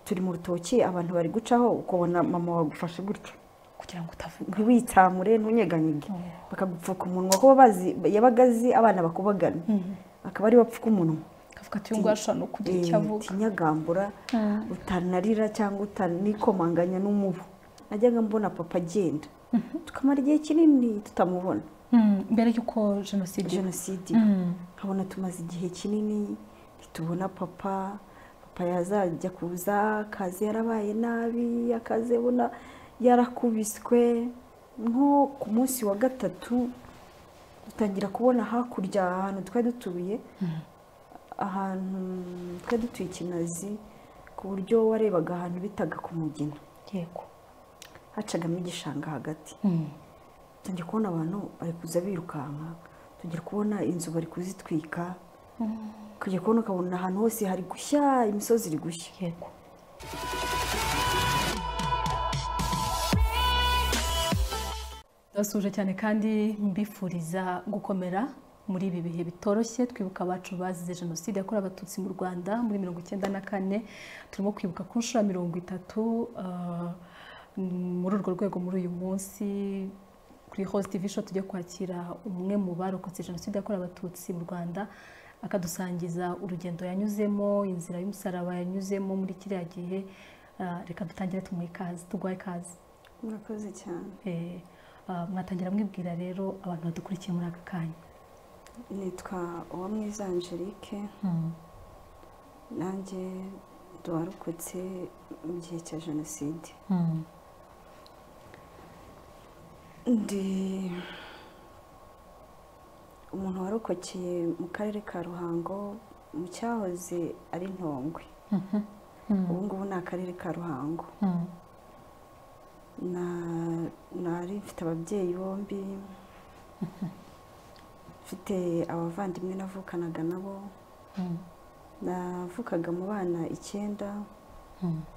turi mu rutoki abantu bari gucaho ukabona mama wagufashe gutya kugira ngo ntiwitsamure ntunyeganyege bakagupfuka umunwa kuba bazi yabaga azi abana bakubagana akaba ari bapfuka umunwa akavuga ati uyu nguyu ashobora no kugira icyo avuga kinyagambura utanarira cyangwa utanikomanganya n'umubu najyaga mbona papa agenda tukamara igihe kinini tutamubona Mm, mbere y'uko jenoside iba. jenoside nkabona tumaze igihe kinini ntitubona papa papa yazajya kuza akazi yarabaye nabi akazi abona yarakubiswe nko ku munsi wa gatatu dutangira kubona hakurya ahantu twari dutuye ahantu twari dutuye ikinazi ku buryo warebaga ahantu bitaga ku mugina yego hacagamo igishanga hagati Mm. tujya kubona abantu bari kuza birukanka tujya kubona inzu bari kuzitwika tujya kubona ukabona ahantu hose hari gushya imisozi iri gushya yego ndabasuhuje cyane kandi mbifuriza gukomera muri ibi bihe bitoroshye twibuka abacu bazize jenoside yakorewe abatutsi mu rwanda muri mirongo icyenda na kane turimo kwibuka ku nshuro ya mirongo itatu ah, muri urwo rwego muri uyu munsi kuri host tv show tujya kwakira umwe mu barokotse jenoside yakorewe abatutsi mu rwanda akadusangiza urugendo yanyuzemo inzira y'umusaraba yanyuzemo muri kiriya gihe Ah, reka dutangire tumuhe ikaze tuguhe ikaze murakoze cyane Eh, ah, mwatangira mwibwira rero abantu badukurikiye muri aka kanya nitwa uwamwiza angelique nanjye duwarukutse mu gihe cya jenoside ndi umuntu warokokeye mu karere ka ruhango mu cyahoze ari ntongwe ubu ngubu ni akarere ka ruhango Na- nari mfite ababyeyi bombi mfite abavandimwe navukanaga nabo navukaga mu bana icyenda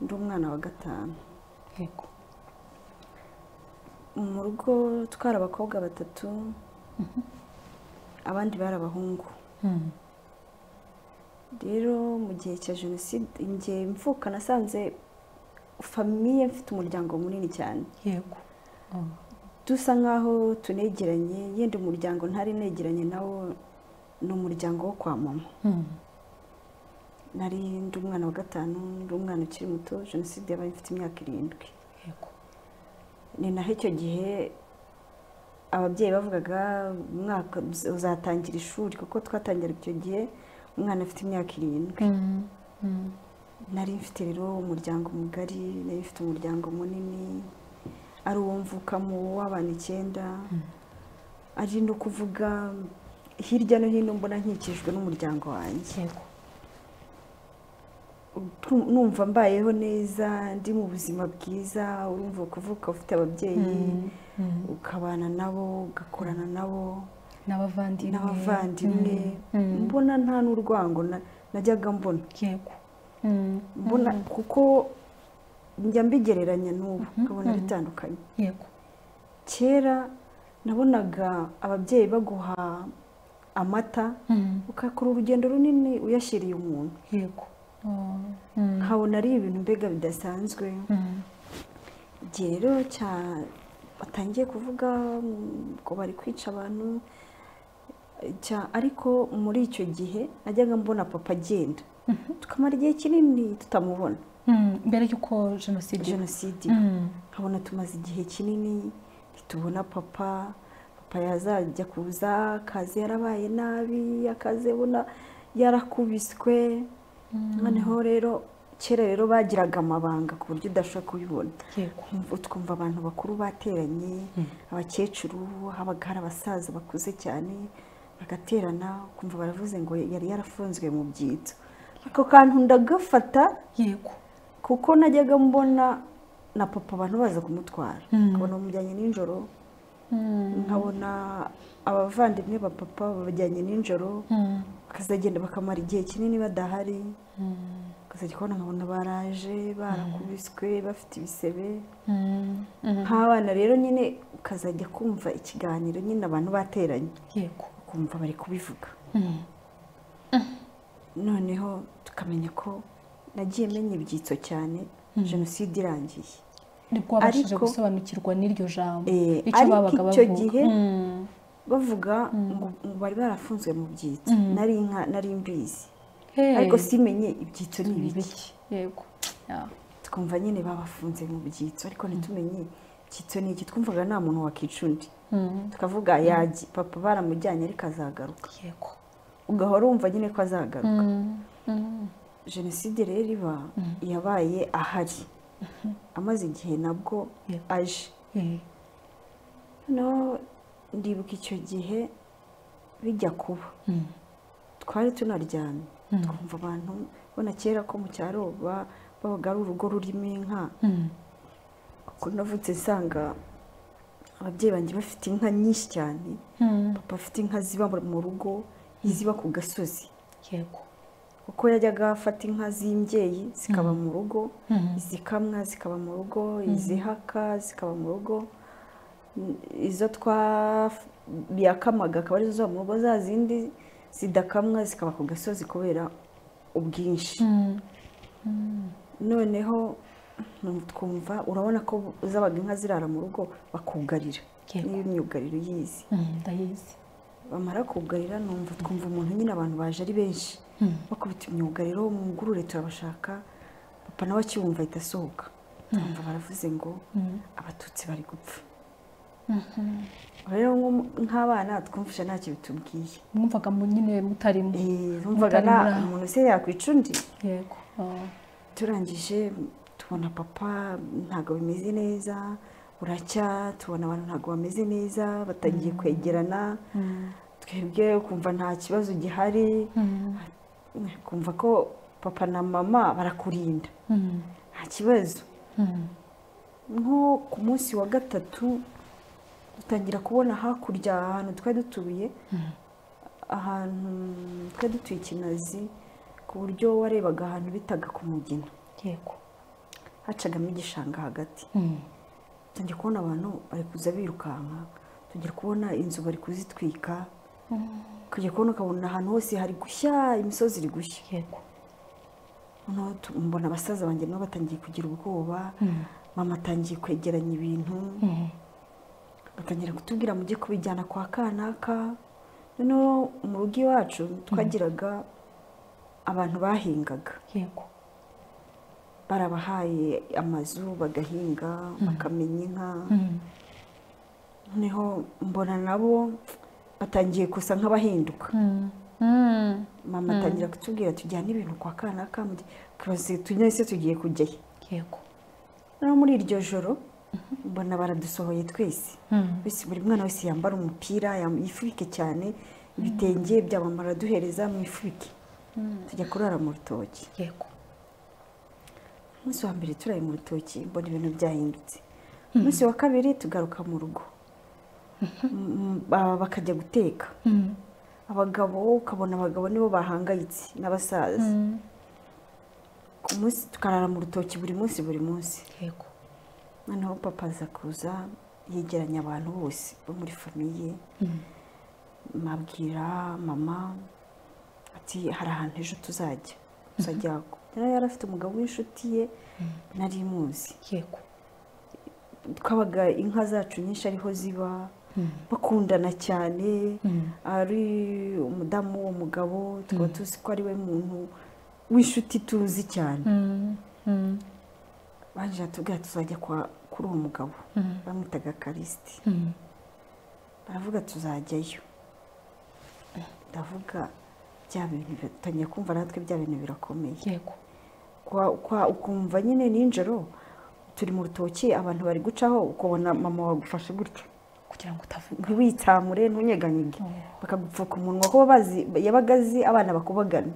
ndi umwana wa gatanu yego mu rugo twari abakobwa batatu abandi bari abahungu rero mu gihe cya jenoside igihe mvuka nasanze famiye mfite umuryango munini cyane yego dusa nk'aho tunegeranye yenda umuryango ntari negeranye nawo ni umuryango wo kwa mama nari ndi umwana wa gatanu ndi umwana ukiri muto jenoside yabaye mfite imyaka irindwi yego ni naho icyo gihe ababyeyi bavugaga umwaka uz- uzatangira ishuri kuko twatangira icyo gihe umwana afite imyaka irindwi nari mfite rero umuryango mugari nari mfite umuryango munini ari uwo mvukamo w'abantu icyenda ari no kuvuga hirya no hino mbona nkikijwe n'umuryango wanjye yego tu- numva mbayeho neza ndi mu buzima bwiza urumva kuvuka ufite ababyeyi ukabana nabo ugakorana nabo n'abavandimwe n'abavandimwe mbona nta n'urwango na- najyaga mbona yego mbona kuko njya mbigereranya n'ubu nkabona bitandukanye yego kera nabonaga ababyeyi baguha amata ukakora urugendo runini uyashyiriye umuntu yego nkabona ari ibintu mbega bidasanzwe igihe rero cya- batangiye kuvuga mm, ngo bari kwica abantu cya- ariko muri icyo gihe najyaga mbona papa agenda tukamara igihe kinini tutamubona Mm, mbere y'uko jenoside iba. jenoside iba. Mm. nkabona tumaze igihe kinini ntitubona papa papa yazajya kuza akazi yarabaye nabi akazi abona yarakubiswe noneho rero kera rero bagiraga amabanga ku buryo udashobora kubibona yego Twumva- twumva abantu bakuru bateranye abakecuru habaga hari abasaza bakuze cyane bagaterana ukumva baravuze ngo yari yarafunzwe mu byitso ako kantu ndagafata yego kuko najyaga mbona na papa abantu baza kumutwara nkabona bamujyanye nijoro nkabona abavandimwe ba papa babajyanye nijoro bakazagenda bakamara igihe kinini badahari ukazajya kubona nkabona baraje barakubiswe bafite ibisebe nk'abana rero nyine ukazajya kumva ikiganiro nyine abantu bateranye yego ukumva bari kubivuga noneho tukamenya ko nagiye menya ibyitso cyane jenoside irangiye nibwo wabashije Ariko- gusobanukirwa n'iryo jambo Eh, icyo ariko babaga icyo bavuga gihe- Mm. bavuga ngo ngo bari barafunzwe mu byitso Mm. nari inka nari mbizi Hey, ariko simenye ibyitso ni ni ibiki ibiki. yego Yeah. twumva nyine babafunze mu byitso ariko ntitumenye icyitso ni iki twumvaga nta muntu wakica undi Mm. tukavuga yaji papa baramujyanye ariko azagaruka yego ugahora wumva nyine ko azagaruka Mm. Mm. jenoside rero iba yabaye ahari amaze igihe nabwo Yeah. aje Eh, noneho ndibuka icyo gihe bijya kuba mm. twari tunaryamye Mm. twumva abantu bona kera ko mu cyaro ba- babaga ari urugo rurimo inka Mm. kuko navutse nsanga ababyeyi banjye bafite inka nyinshi cyane Mm. papa afite inka ziba mu rugo iziba ku gasozi yego kuko yajyaga afata inka z'imbyeyi zikaba mu rugo Mm. izikamwa zikaba mu rugo izihaka zikaba mu rugo N- izo twa yakamaga akaba arizo ziba mu rugo za zindi zidakamwa zikaba ku gasozi kubera ubwinshi Mm. noneho mm, twumva urabona ko zabaga inka zirara mu rugo bakugarira Yego. niyo myugariro yizi Mm. ndayizi bamara kugarira numva twumva umuntu nyine abantu baje ari benshi bakubita imyugariro mu ngurure turabashaka papa nawe akibumva ahita asohoka twumva baravuze ngo abatutsi bari gupfa rero nko- nk'abana twumvisha ntacyo bitubwiye mwumvaga mu- nyine mutarimo Eh, bumvaga Mutari nta muri aho. umuntu se yakwica undi yego Ah. turangije tubona papa ntabwo bimeze neza buracya tubona abantu ntabwo bameze neza batangiye kwegerana twebwe kumva nta kibazo gihari Mm. kumva ko papa na mama barakurinda Mm. nta kibazo Mm. nko ku munsi wa gatatu dutangira kubona hakurya ahantu twari dutuye ahantu twari dutuye ikinazi ku buryo warebaga ahantu bitaga ku mugina yego hacagamo igishanga hagati Mm. tujya kubona abantu bari kuza birukanka tujya kubona inzu bari kuzitwika tujya kubona ukabona ahantu hose hari gushya imisozi iri gushya yego noneho tu- mbona abasaza banjye nabo batangiye kugira ubwoba mama atangiye kwegeranya ibintu Mm. batangira kutubwira mujye kubijyana kwa kanaka noneho mu rugo iwacu twagiraga abantu bahingaga yego barabahaye amazu bagahinga bakamenya inka Mm. noneho mbona nabo batangiye gusa nk'abahinduka Mm. Mm. mama atangira kutubwira tujyane ibintu kwa kanaka tujye se tugiye kujyayo yego noneho muri iryo joro mbona baradusohoye twese Mm. Bose- buri mwana wese yambara umupira yam- yifubike cyane ibitenge byamama araduhereza mwifubike tujya kurara mu rutoki yego umunsi wa mbere turaye mu rutoki mbona ibintu byahindutse umunsi wa kabiri tugaruka mu rugo M- ba- bakajya guteka Mm. abagabo ukabona abagabo nibo bahangayitse n'abasaza Mm. ku munsi tukarara mu rutoki buri munsi buri munsi yego noneho papa aza kuza yegeranya abantu bose bo muri famiye mabwira mama ati hari ahantu ejo tuzajya tuzajya yari yarafite umugabo w'inshuti ye nari muzi yego twabaga inka zacu nyinshi ariho ziba bakundana cyane ari umudamu w'uwo mugabo tukaba tuzi ko ari we muntu w'inshuti tuzi cyane Mm. Mm. baje batubwira tuzajya kwa- kuri uwo mugabo bamwitaga karisiti Mm. baravuga tuzajyayo ndavuga bya bintu bi- utangiye kumva natwe bya bintu birakomeye yego Kwa- kwa- ukumva nyine nijoro turi mu rutoki abantu bari gucaho ukabona mama wagufashe gutyo kugira ngo utavuga ntiwitsamure ntunyeganyege Mm. bakagupfuka umunwa kuba bazi yabaga azi abana bakubagana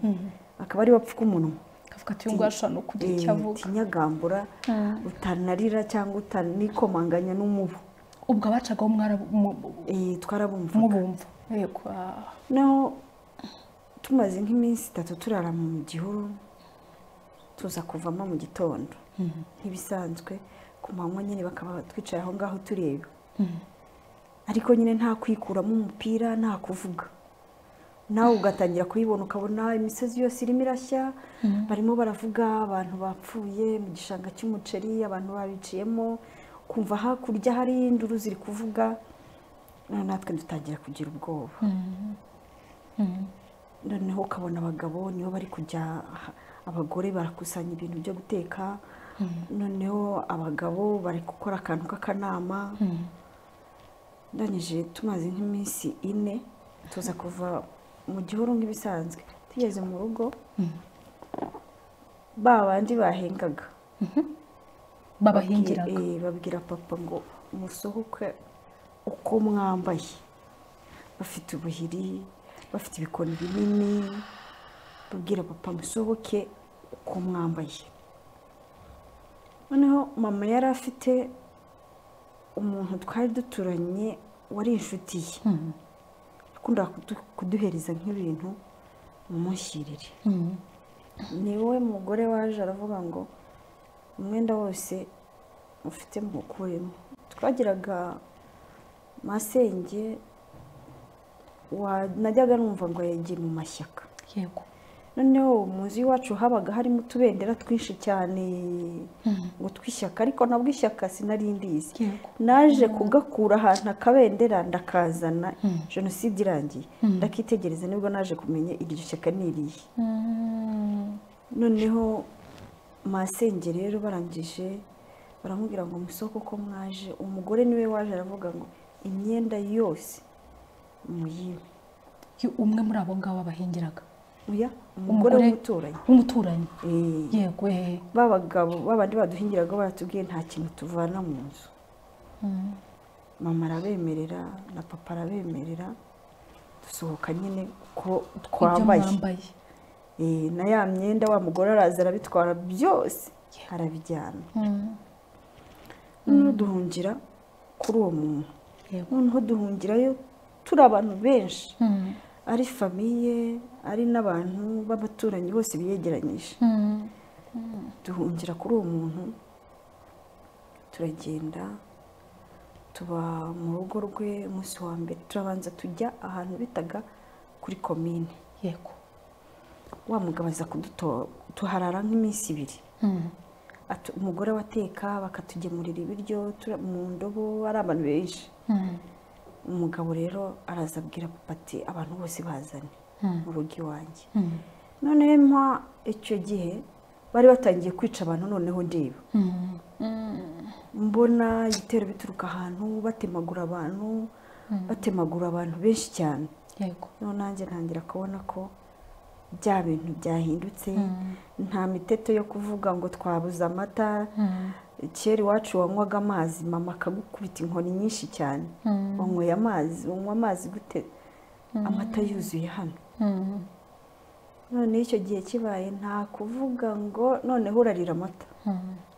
akaba ari bapfuka umunwa akavuga ati uyu nguyu ashobora no kugira icyo avuga tinyagambura utanarira cyangwa utanikomanganya n'umubu ubwo abacagaho mwarabu- mu- Eh, twarabumvaga mubumva yego Ah. naho tumaze nk'iminsi itatu turara mu gihuru tuza kuvamo mu gitondo nk'ibisanzwe ku manywa nyine bakaba twicaye aho ngaho tureba ariko nyine nta kwikuramo umupira nta kuvuga nawe ugatangira kuyibona ukabona imisozi yose irimo irashya barimo baravuga abantu bapfuye mu gishanga cy'umuceri abantu babiciyemo kumva hakurya hari induru ziri kuvuga natwe dutangira kugira ubwoba noneho ukabona abagabo nibo bari kujya abagore barakusanya ibintu byo guteka noneho abagabo bari gukora akantu k'akanama ndangije tumaze nk'iminsi ine tuza kuva mu gihuru nk'ibisanzwe tugeze mu rugo ba bandi bahengaga babahingiraga babwira papa ngo musohoke uko mwambaye bafite ubuhiri bafite ibikoni binini babwira papa musohoke uko mwambaye noneho mama yari afite umuntu twari duturanye wari inshuti ye akunda kuduhereza nk'ibintu mumushyirire ni we mugore waje aravuga ngo umwenda wose ufite mukuremo twagiraga masenge najyaga numva ngo yagiye mu mashyaka yego noneho muzi iwacu habaga harimo utubendera twinshi cyane ngo twishyaka ariko nabwo ishyaka sinari ndizi naje kugakura ahantu akabendera ndakazana jenoside irangiye ndakitegereza nibwo naje kumenya iryo shyaka ni irihe noneho masenge rero barangije baramubwira ngo musoko ko mwaje umugore niwe waje aravuga ngo imyenda yose muyibe umwe muri abo ngabo abahingiraga umugore w'umuturanyi w'umuturanyi yego babagabo babandi baduhingiraga baratubwiye nta kintu tuvana mu nzu mama arabemerera na papa arabemerera dusohoka nyine ko twambaye na ya myenda wa mugore araza arabitwara byose arabijyana noneho duhungira kuri uwo muntu noneho duhungirayo turi abantu benshi ari famiye ari n'abantu b'abaturanyi bose biyegeranyije duhungira kuri uwo muntu turagenda tuba mu rugo rwe umunsi wa mbere turabanza tujya ahantu bitaga kuri komine yego wamugabaza tuharara nk'iminsi ibiri umugore wateka bakatugemurira ibiryo mu ndobo ari abantu benshi umugabo rero araza abwira ati abantu bose bazane mu rugo iwanjye noneho mpa icyo gihe bari batangiye kwica abantu noneho ndeba mbona ibitero bituruka ahantu batemagura abantu batemagura abantu benshi cyane noneho nanjye ntangira kubona ko bya bintu byahindutse nta miteto yo kuvuga ngo twabuze amata kera iwacu wanywaga amazi mama akagukubita inkoni nyinshi cyane wanyweye amazi wanywa amazi gute amata yuzuye hano noneho icyo gihe kibaye nta kuvuga ngo noneho urarira amata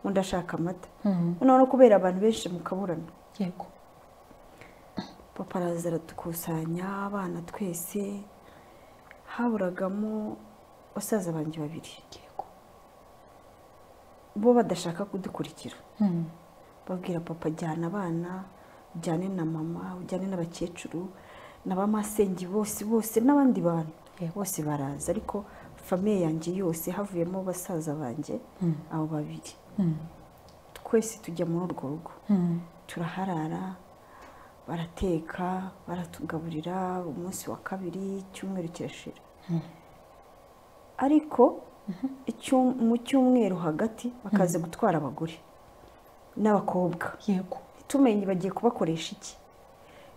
undi ashaka amata noneho no kubera abantu benshi mu kaburana yego papa araza aradukusanya abana twese haburagamo basaza banjye babiri bo badashaka kudukurikira babwira papa jyana abana ujyane na mama ujyane n'abakecuru n'abamasenge bose bose n'abandi bantu bose baraza ariko famiye yanjye yose havuyemo basaza banjye abo babiri twese tujya muri urwo rugo turaharara barateka baratugaburira umunsi wa kabiri icyumweru kirashira ariko mu cyumweru hagati bakaza gutwara abagore n'abakobwa yego tumenye bagiye kubakoresha iki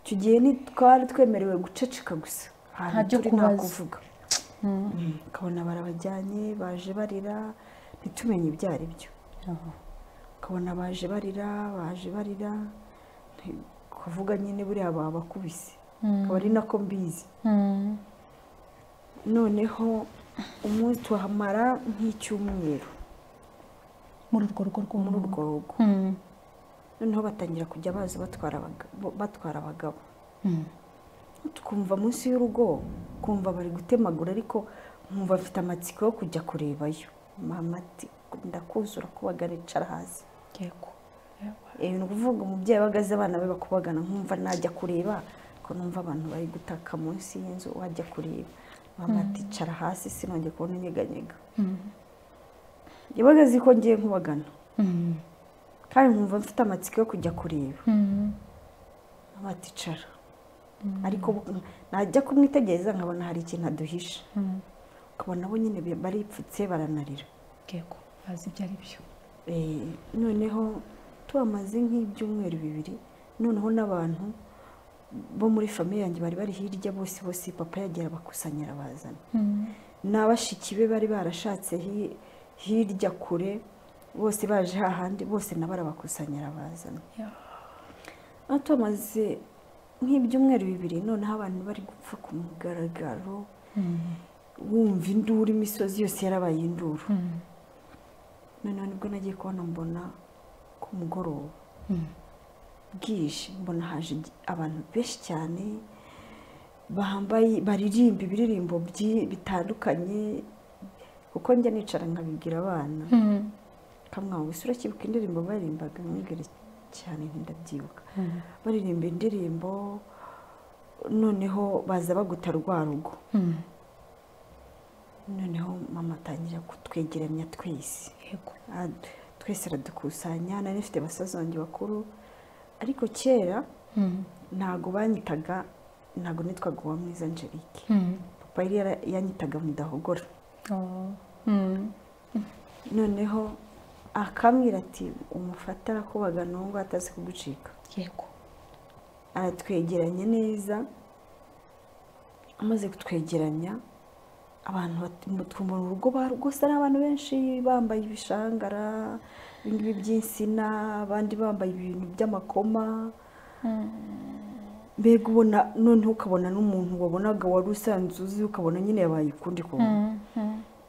icyo gihe twari twemerewe guceceka gusa ahantu turi nta kuvuga ukabona barabajyanye baje barira ntitumenye ibyo ari byo ukabona baje barira baje barira kuvuga nyine buriya babakubise akaba ari nako mbizi noneho umunsi tuhamara nk'icyumweru muri urwo rugo muri urwo rugo noneho batangira kujya baza batwara abagabo tukumva munsi y'urugo kumva bari gutemagura ariko nkumva afite amatsiko yo kujya kurebayo mama ati ndakuzura kubagana icara hasi ni ukuvuga umubyeyi ahagaze abana be bakubagana nkumva najya kureba ko numva abantu bari gutaka munsi y'inzu wajya kureba bamaticara hasi sinongeye kubona inyeganyega yabaga azi ko ngiye nkubagana kandi nkumva mfite amatsiko yo kujya kureba amaticara ariko najya kumwitegereza nkabona hari ikintu aduhisha ukabona bo nyine baripfutse baranarira yego bazi ibyo ari byo Eh, noneho tubamaze nk'ibyumweru bibiri noneho n'abantu bo muri famiye yanjye bari bari hirya bose bose papa yagiye abakusanyira abazana n'abashiki be bari barashatse hi- hirya kure bose baje hahandi bose nabo arabakusanyira abazana Ya. aho tumaze nk'ibyumweru bibiri noneho abantu bari gupfa ku mugaragaro wumva induru imisozi yose yarabaye induru noneho nibwo nagiye kubona mbona ku mugoroba bwije mbona haje igi- abantu benshi cyane bambaye baririmba ibiririmbo byi- bitandukanye kuko njya nicara nkabibwira abana kamwabo gusa urakibuka indirimbo baririmbaga mwibwire cyane ntindabyibuka baririmba indirimbo noneho baza baguta rwa rugo noneho mama atangira kutwegeranya twese yego Ad- twese aradukusanya nari nifite basaza banjye bakuru ariko kera ntago banyitaga ntago nitwaga uwa mwiza angelique papa yari yara- yanyitaga mudahogora noneho akambwira ati umufate arakubagana uwo nguwo atazi kugucika yego aratwegeranya neza amaze kutwegeranya abantu bat- mu- twumva mu rugo ba- rwose ari abantu benshi bambaye ibishangara ibingibi by'insina abandi bambaye ibintu by'amakoma mbega ubona noneho ukabona n'umuntu wabonaga wari usanzwe uzi ukabona nyine yabaye ukundi kubona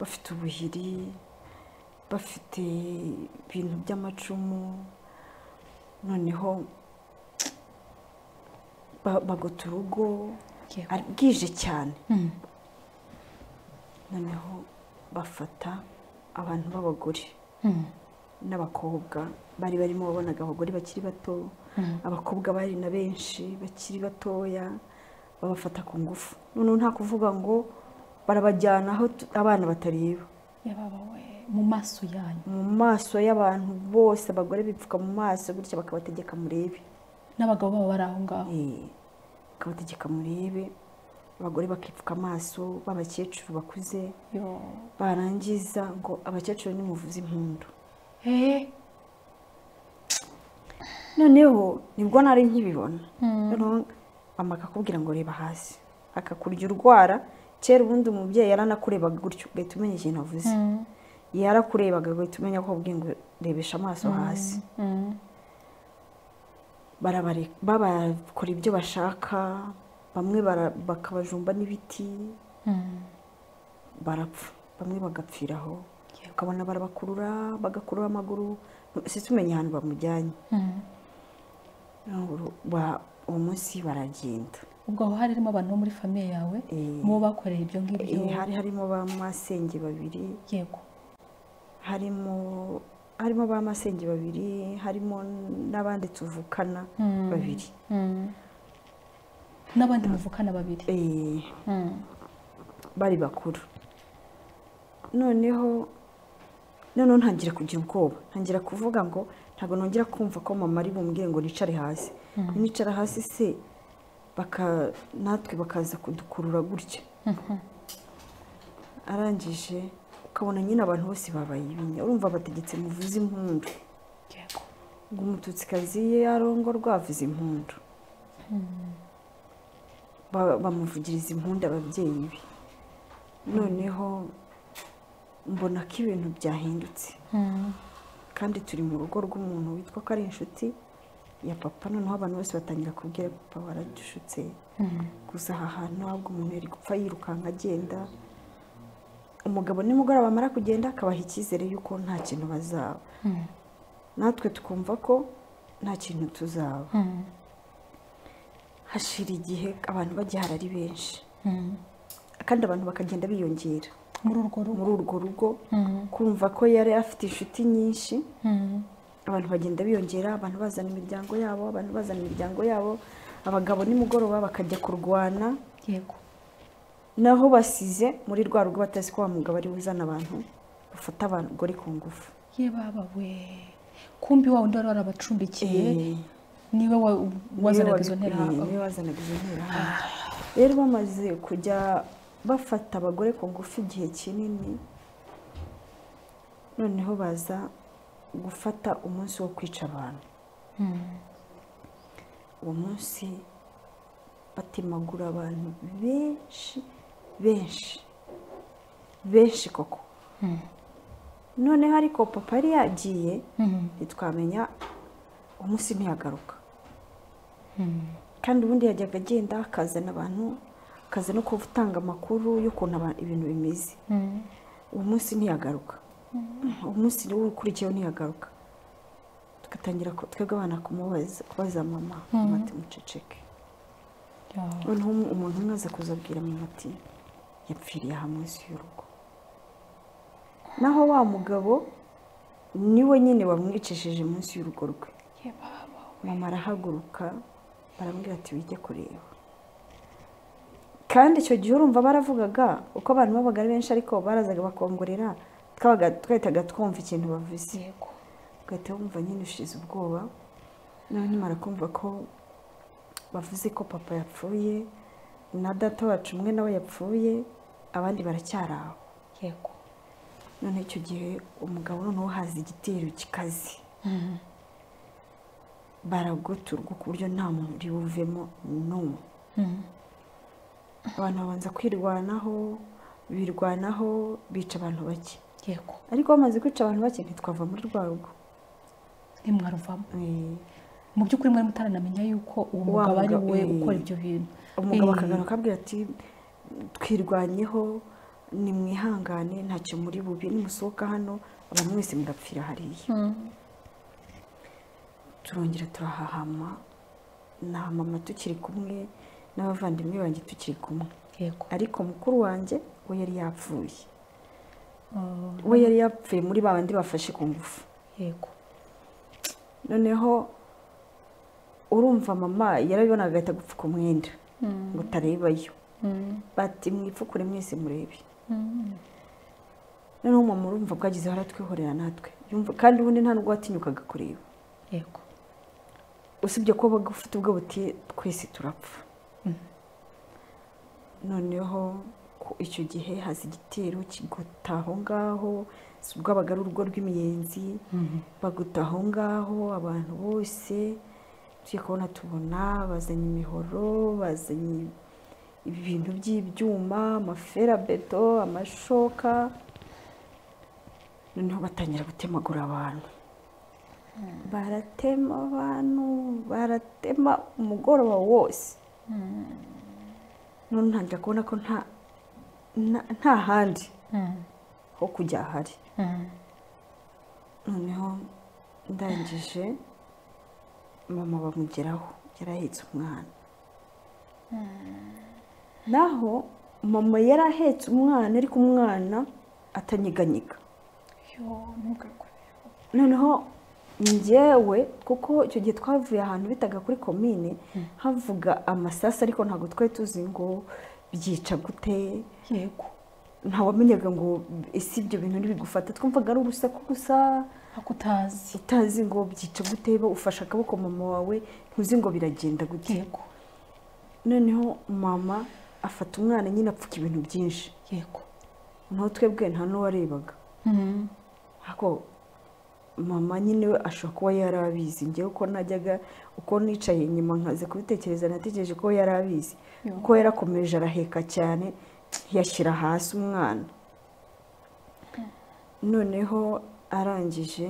bafite ubuhiri bafite ibintu by'amacumu noneho ba- bagota urugo Yego. ari- bwije cyane noneho bafata abantu b'abagore n'abakobwa bari barimo wabonaga abagore bakiri bato abakobwa bari na benshi bakiri batoya babafata ku ngufu noneho nta kuvuga ngo barabajyana aho tu- abana batareba yababawe mu maso yanyu mu maso y'abantu bose abagore bipfuka mu maso bityo bakabategeka murebe n'abagabo baba bari aho ngaho Eh, bakabategeka murebe abagore bakipfuka amaso b'abakecuru bakuze Yo. barangiza ngo abakecuru nimuvuze impundu Eh, noneho nibwo nari nkibibona noneho mama akakubwira ngo reba hasi akakurya urwara kera ubundi umubyeyi yaranakurebaga gutyo ugahita umenya ikintu avuze yarakurebaga ugahita umenya ko akubwiye ngo rebesha amaso hasi barabare- babakora ibyo bashaka bamwe bara- bakabajumba n'ibiti barapfa bamwe bagapfira aho ukabona barabakurura bagakurura amaguru sisi umenya ahantu bamujyanye Urumva ba- uwo munsi baragenda ubwo aho hari harimo abantu bo muri famiye yawe Eh. mubo bakoreye ibyo ngibyo Eh, hari harimo ba masenge babiri yego harimo harimo ba masenge babiri harimo n'abandi tuvukana babiri n'abandi muvukana babiri Eh, Mm. bari bakuru noneho noneho ntangira kugira ubwoba ntangira kuvuga ngo ntabwo nongera kumva ko mama ari bumbwire ngo nicare hasi nicara hasi se baka natwe bakaza kudukurura gutya arangije ukabona nyine abantu bose babaye ibinya urumva bategetse muvuze impundu yego ngo umututsikazi ye yarongorwa avuze impundu Ba- bamuvugiriza impundu ababyeyi be noneho mbona ko ibintu byahindutse kandi turi mu rugo rw'umuntu witwa ko ari inshuti ya papa noneho abantu bose batangira kubwira papa waradushutse gusa aha hantu ntabwo umuntu yari gupfa yirukanka agenda umugabo nimugoroba amara kugenda akabaha icyizere y'uko nta kintu bazaba natwe tukumva ko nta kintu tuzaba hashira igihe abantu bagihara ari benshi kandi abantu bakagenda biyongera muri urwo rugo muri urwo rugo kumva ko yari afite inshuti nyinshi abantu bagenda biyongera abantu bazana imiryango yabo abantu bazana imiryango yabo abagabo nimugoroba bakajya kurwana yego naho basize muri rwa rugo batazi ko wa mugabo ari uzana abantu bafata abagore ku ngufu ye baba we kumbi wa wundi wari warabacumbikiye niwe wa- wazanaga izo nterahamwe niwe wazanaga izo nterahamwe rero bamaze kujya bafata abagore ku ngufu igihe kinini noneho baza gufata umunsi wo kwica abantu uwo munsi batemagura abantu benshi benshi benshi koko noneho ariko papa yari yagiye ntitwamenya uwo munsi ntiyagaruka kandi ubundi yajyaga agenda akazana abantu akaza no gutanga amakuru y'ukuntu aba- ibintu bimeze uwo munsi ntiyagaruka uwo munsi ukurikiyeho ntiyagaruka tugatangira ku- twebwe abana kumubaza kubaza mama mama ati muceceke noneho umu- umuntu umwe aza kuzabwira mama ati yapfiriye aha munsi y'urugo naho wa mugabo niwe nyine wamwicishije munsi y'urugo rwe ye baba mama arahaguruka baramubwira ati wige kureba kandi icyo gihe urumva baravugaga uko abantu babaga ari benshi ariko barazaga bakongorera twabaga twahitaga twumva ikintu bavuze yego ugahita wumva nyine ushize ubwoba noneho nyuma kumva ko bavuze ko papa yapfuye na data wacu umwe nawe yapfuye abandi baracyari aho yego noneho icyo gihe umugabo noneho haza igitero kikaze baragoturwa ku buryo nta muntu uri buvemo n'umwe abantu babanza kwirwanaho birwanaho bica abantu bake yego ariko bamaze kwica abantu bake ntitwava muri rwa rugo nimwaruvamo Eh, mu by'ukuri mwari mutaranamenya yuko uwo Wa mugabo ari mugabo, we eh. ukora ibyo bintu umugabo Eh, akagaruka akabwira ati twirwanyeho nimwihangane ntacyo muri bubi nimusohoka hano abantu mwese murapfira hariya turongera turahahama na mama tukiri kumwe n'abavandimwe banjye tukiri kumwe yego ariko mukuru wanjye we yari yapfuye we yari yapfuye muri ba bandi bafashe ku ngufu yego noneho urumva mama yarabibonaga agahita gupfuka umwenda ngo utarebayo bati mwipfukure mwese murebe noneho mama urumva bwagizeho aratwihorera natwe Yumva- kandi ubundi nta nubwo watinyukaga kureba yego usibye ko baga ufite ubwo buti twese turapfa noneho ku- icyo gihe haza igitero kigutaha aho ngaho si ubwo abaga ari urugo rw'imiyenzi bagutaha aho ngaho abantu bose tujya kubona tubona bazanye imihoro bazanye ibintu by'ibyuma amaferabeto amashoka noneho batangira gutemagura abantu baratema abantu baratema umugoroba wose none ntangira kubona ko nta nta- nta handi ho kujya ahari noneho ndangije mama bamugeraho yari ahetse umwana naho mama yari ahetse umwana ariko umwana atanyeganyega yo ntugakore noneho njyewe kuko icyo gihe twavuye ahantu bitaga kuri komine havuga amasasu ariko ntabwo twari tuzi ngo byica gute yego ntawamenyaga ngo ese ibyo bintu ntibigufata twumvaga ari urusaku gusa ako utazi utazi ngo byica gute ba- ufashe akaboko mama wawe ntuzi ngo biragenda gute yego noneho mama afata umwana nyine apfuka ibintu byinshi yego naho twebwe nta n'uwarebaga ako mama nyine we ashobora kuba yari abizi ngewe uko najyaga uko nicaye inyuma nkaza kubitekereza nategereje ko yari abizi kuko yarakomeje araheka cyane yashyira hasi umwana noneho arangije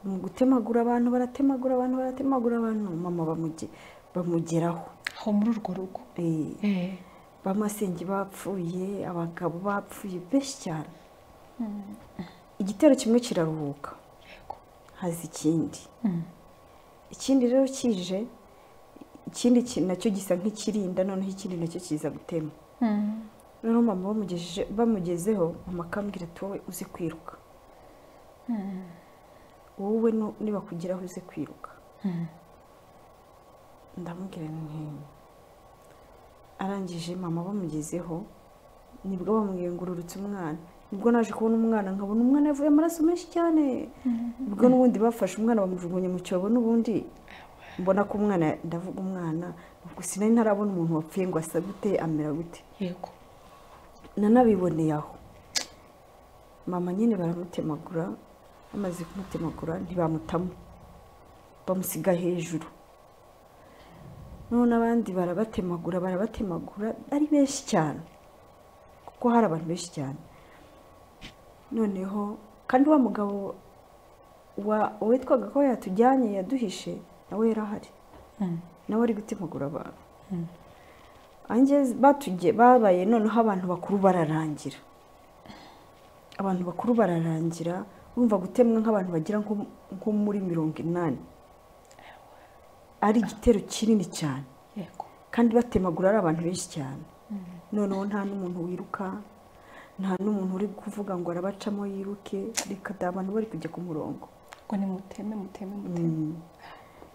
mu gutemagura abantu baratemagura abantu baratemagura abantu mama bamuge- bamugeraho aho muri urwo rugo Eh, Eh, bamasenge bapfuye abagabo bapfuye benshi cyane igitero kimwe kiraruhuka yego haza ikindi ikindi rero kije ikindi ki- nacyo gisa nk'ikirinda noneho ikindi nacyo kiza gutema noneho mama bamugejeje bamugezeho mama akambwira ati wowe uze kwiruka wowe nu- nibakugeraho uze kwiruka ndamubwira nti arangije mama bamugezeho nibwo bamwiyungururutse umwana nibwo naje kubona umwana nkabona umwana yavuye amaraso menshi cyane nibwo n'ubundi bafashe umwana bamujugunya mu cyobo n'ubundi mbona ko umwana ndavuga umwana ubwo sinari ntarabona umuntu wapfuye ngo asa gute amera gute yego nanabiboneye aho mama nyine baramutemagura bamaze kumutemagura ntibamutamo bamusiga hejuru none abandi barabatemagura barabatemagura ari benshi cyane kuko hari abantu benshi cyane noneho kandi wa mugabo witwaga ko yatujyanye yaduhishe nawe yarahari nawe ari gutemagura abantu babaye noneho abantu bakuru bararangira abantu bakuru bararangira bumva gutemwa nk'abantu bagira nko muri mirongo inani ari igitero kinini cyane kandi batemagura ari abantu benshi cyane noneho nta n'umuntu wiruka nta n'umuntu uri kuvuga ngo arabacamo yiruke reka da abantu bari kujya ku murongo ngo ni muteme muteme muteme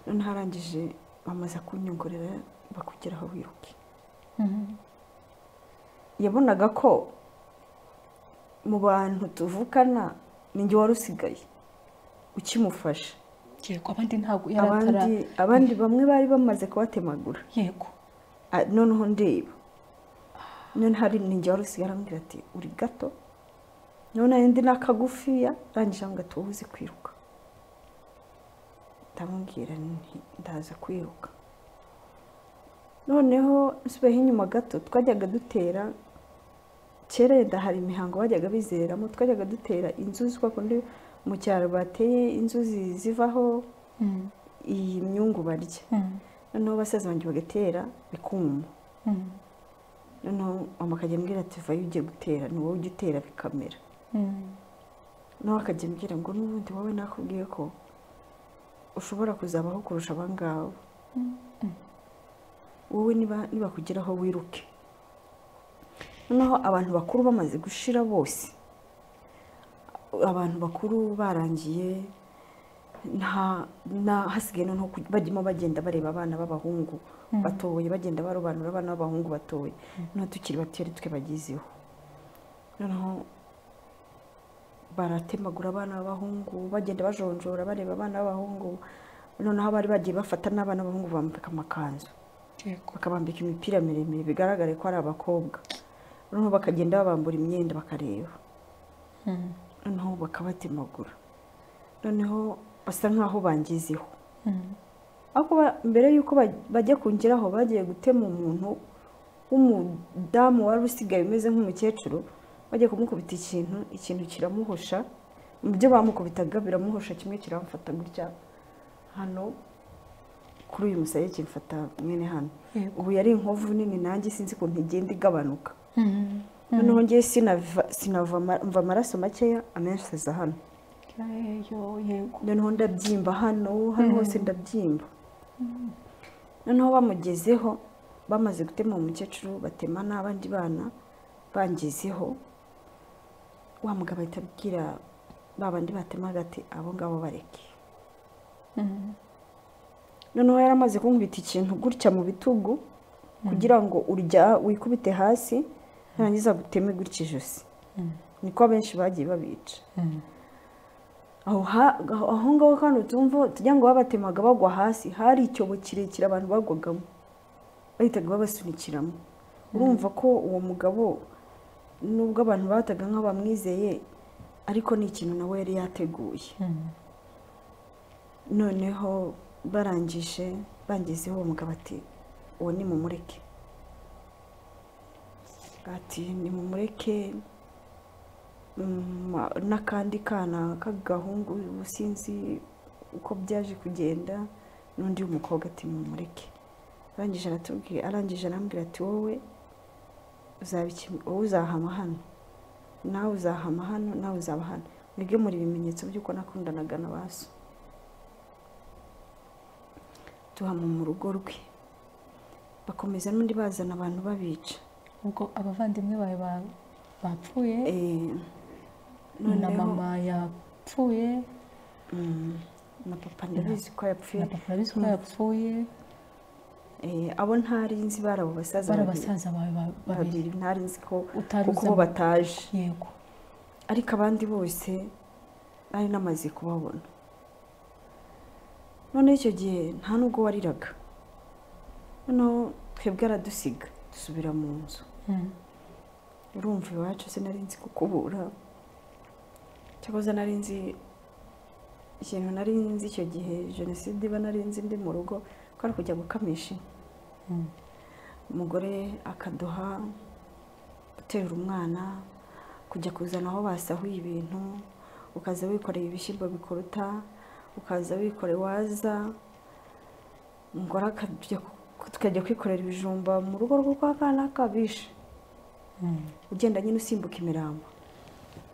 noneho arangije bamaze kunyongorera bakugeraho wiruke yabonaga ko mu bantu tuvukana ninjye wari usigaye ukimufasha yego abandi ntabwo abandi abandi bamwe bari bamaze kubatemagura yego noneho ndeba none hari ninjye wari usigaye arambwira ati uri gato none ndi n'akagufiya arangije ngo tuba uzi kwiruka ndamubwira ndaza kwiruka noneho nsubiyeho inyuma gato twajyaga dutera kera yenda hari imihango bajyaga bizereramo twajyaga dutera inzuzi kwa kundi mu cyaro bateye inzuzi zivaho iyi myungu barya noneho basaza banjye bagatera bikuma noneho mama akajya ambwira ati vayo ujye gutera ni wowe ujya utera bikamera nawe akajya ambwira ngo n'ubundi wowe nakubwiye ko ushobora kuzabaho kurusha abangabo wowe nibakugeraho wiruke noneho abantu bakuru bamaze gushira bose abantu bakuru barangiye hasigaye noneho bajyamo bagenda bareba abana b'abahungu batoye bagenda barobanura abana b'abahungu batoye noneho tukiri bato ari twe bagezeho noneho baratemagura abana b'abahungu bagenda bajonjora bareba abana b'abahungu noneho abari bagiye bafata n'abana b'abahungu bambika amakanzu bakabambika imipira miremire bigaragare ko ari abakobwa noneho bakagenda babambura imyenda bakareba noneho bakabatemagura noneho basa nkaho bangezeho ariko mbere y'uko bajya kungeraho bagiye gutema umuntu w'umudamu wari usigaye umeze nk'umukecuru bagiye kumukubita ikintu ikintu kiramuhosha mu byo bamukubitaga biramuhosha kimwe kiramufata gutya hano kuri uyu musaya kimfata mwene hano ubu yari inkovu nini nanjye sinzi ukuntu igenda igabanuka noneho ngewe sinava amaraso makeya amenshi aza hano noneho ndabyimba hano hano hose ndabyimba noneho bamugezeho bamaze gutema umukecuru batema n'abandi bana bangezeho wa mugabo ahita abwira ba bandi batema hagati abo ngabo bareke noneho yari amaze kunkubita ikintu gutya mu bitugu kugira ngo urya wikubite hasi ntangiza guteme gutya ijosi niko abenshi bagiye babica aho ngaho kandi utumva tujya ngo babatemaga bagwa hasi hari icyobo kirekire abantu bagwagamo bahitaga babasunikiramo urumva ko uwo mugabo nubwo abantu bataga nk'abamwizeye ariko ni ikintu nawe yari yateguye noneho barangije bangezeho uwo mugabo ati uwo ni mumureke ati ni mumureke n'akandi kana k'agahungu sinzi uko byaje kugenda n'undi w'umukobwa ati mumureke arangije aratubwira arangije arambwira ati wowe wowe uzahama hano nawe uzahama hano nawe uzaba hano mwige muri ibimenyetso by'uko nakundanaga na baso tuhama mu rugo rwe bakomeza n'undi bazana abantu babica ubwo abavandimwe bawe bapfuye na mama yapfuye na papa ndabizi ko yapfuye na papa ndabizi ko yapfuye abo ntari nzi bari abo basaza bari babiri. abasaza bawe ba- babiri babiri ntari nzi ko utari kuko uzi bo abo- bataje yego ariko abandi bose nari namaze kubabona noneho icyo gihe nta n'ubwo wariraga noneho twebwe aradusiga dusubira mu nzu Mm. urumva iwacu sinari nzi kukubura cyakoze nari nzi ikintu nari nzi icyo gihe jenoside iba nari nzi ndi mu rugo ko ari kujya gukamisha inka Mm. umugore akaduha guterura umwana kujya kuzana aho basahuye ibintu ukaza wikoreye ibishyimbo bikuruta ukaza wikoreye waza umugore akajya ku- tukajya kwikorera ibijumba mu rugo rwo kwa kana kabishe Mm. ugenda nyine usimbuka imirambo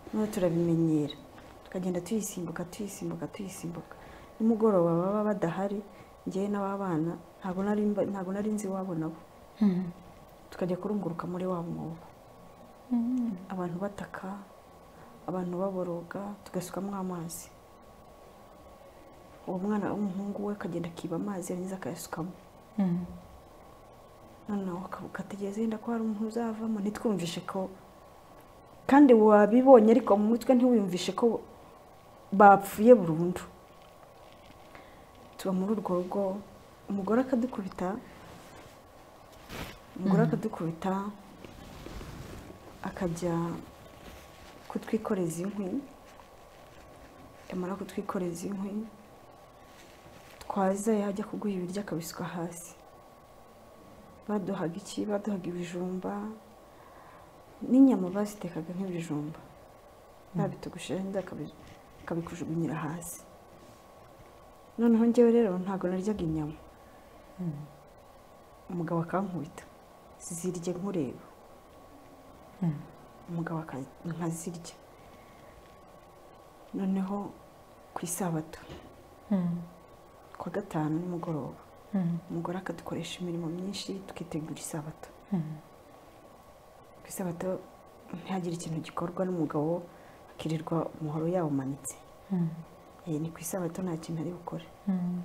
noneho turabimenyera tukagenda tuyisimbuka tuyisimbuka tuyisimbuka nimugoroba baba badahari njyewe n'ababana ntabwo nari mba- ntabwo nari nzi iwabo nabo Mm. tukajya kurunguruka muri wa mwobo Mm. abantu bataka abantu baboroga tugasukamo amazi uwo mwana w'umuhungu we akagenda akiba amazi yarangiza akayasukamo Mm. noneho ukavuga ategereza yenda ko hari umuntu uzavamo ntitwumvishe ko kandi wabibonye ariko mu mutwe ntiwiyumvishe ko bapfuye burundu tuba muri urwo rugo umugore akadukubita umugore akadukubita akajya kutwikoreza inkwi yamara kutwikoreza inkwi twaza yajya kuguha ibiryo akabisuka hasi baduhaga iki baduhaga ibijumba n'inyama bazitekaga nk'ibijumba babitogosheje neza akabi- akabikujugunyira hasi noneho njyewe rero ntabwo naryaga inyama Mm. umugabo akankubita zirye nkureba Mm. umugabo aka- nkazirya noneho ku isabato Mm. ku wa gatanu nimugoroba Mm. umugore akadukoresha imirimo myinshi tukitegura isabato Mm. ku isabato ntihagire ikintu gikorwa n'umugabo akirirwa umuhoro yawumanitse Mm. Eh, ni ku isabato nta kintu ari bukore Mm.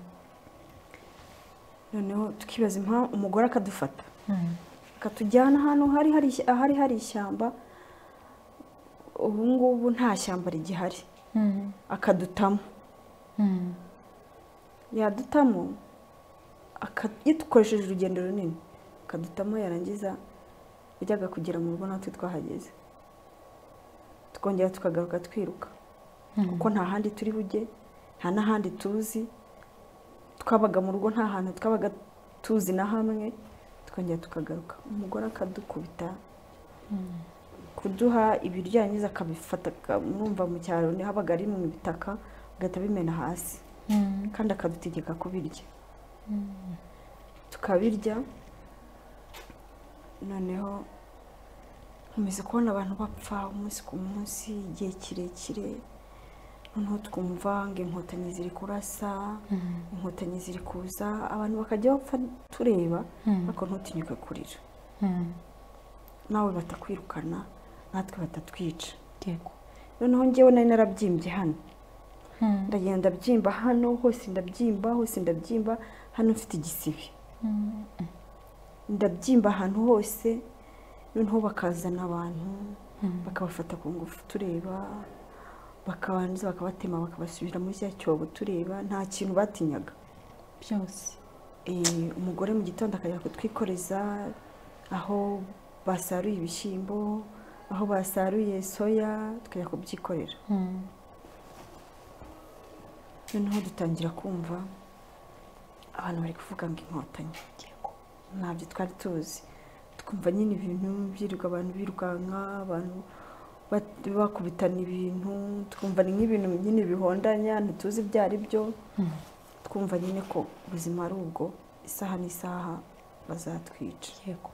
noneho tukibaza impamvu umugore akadufata Mm. akatujyana ahantu hari hari ishy- ahari hari ishyamba ubu ngubu nta shyamba rigihari Mm. akadutamo Mm. yadutamo aka- iyo dukoresheje urugendo runini akadutamo yarangiza yajyaga kugera mu rugo natwe twahageze tukongera tukagaruka twiruka Mm. kuko nta handi turi bujye nta n'ahandi tuzi twabaga mu rugo nta hantu twabaga tuzi na hamwe tukongera tukagaruka umugore akadukubita Mm. kuduha ibiryo yarangiza akabifata aka- mwumva mu cyaro ni habaga ari mu bitaka agahita abimena hasi Mm. kandi akadutegeka kubirya tukabirya noneho nkomeza kubona abantu bapfa umunsi ku munsi igihe kirekire noneho twumva ngo inkotanyi ziri kurasa Mm. inkotanyi ziri kuza abantu bakajya bapfa tureba Mm. ariko ntutinyuke kurira Mm. nawe batakwirukana natwe batatwica yego noneho njyewe nari narabyimbye hano Mm. ndagenda ndabyimba hano hose ndabyimba hose ndabyimba hano mfite igisibi Mm. ndabyimba ahantu hose noneho bakazana abantu Mm. bakabafata ku ngufu tureba bakabanza bakabatema bakabasubira muri cya cyobo tureba nta kintu batinyaga byose Eh, umugore mu gitondo akajya kutwikoreza aho basaruye ibishyimbo aho basaruye soya tukajya kubyikorera Mm. noneho dutangira kumva abantu bari kuvuga ngo inkotanyi yego ntabyo twari tuzi twumva nyine ibintu byirirwa abantu birukanka abantu bat- bakubitana ibintu twumva ni nk'ibintu nyine bihondanya ntituzi ibyo ari byo Mm. twumva nyine ko ubuzima ari ubwo isaha n'isaha bazatwica yego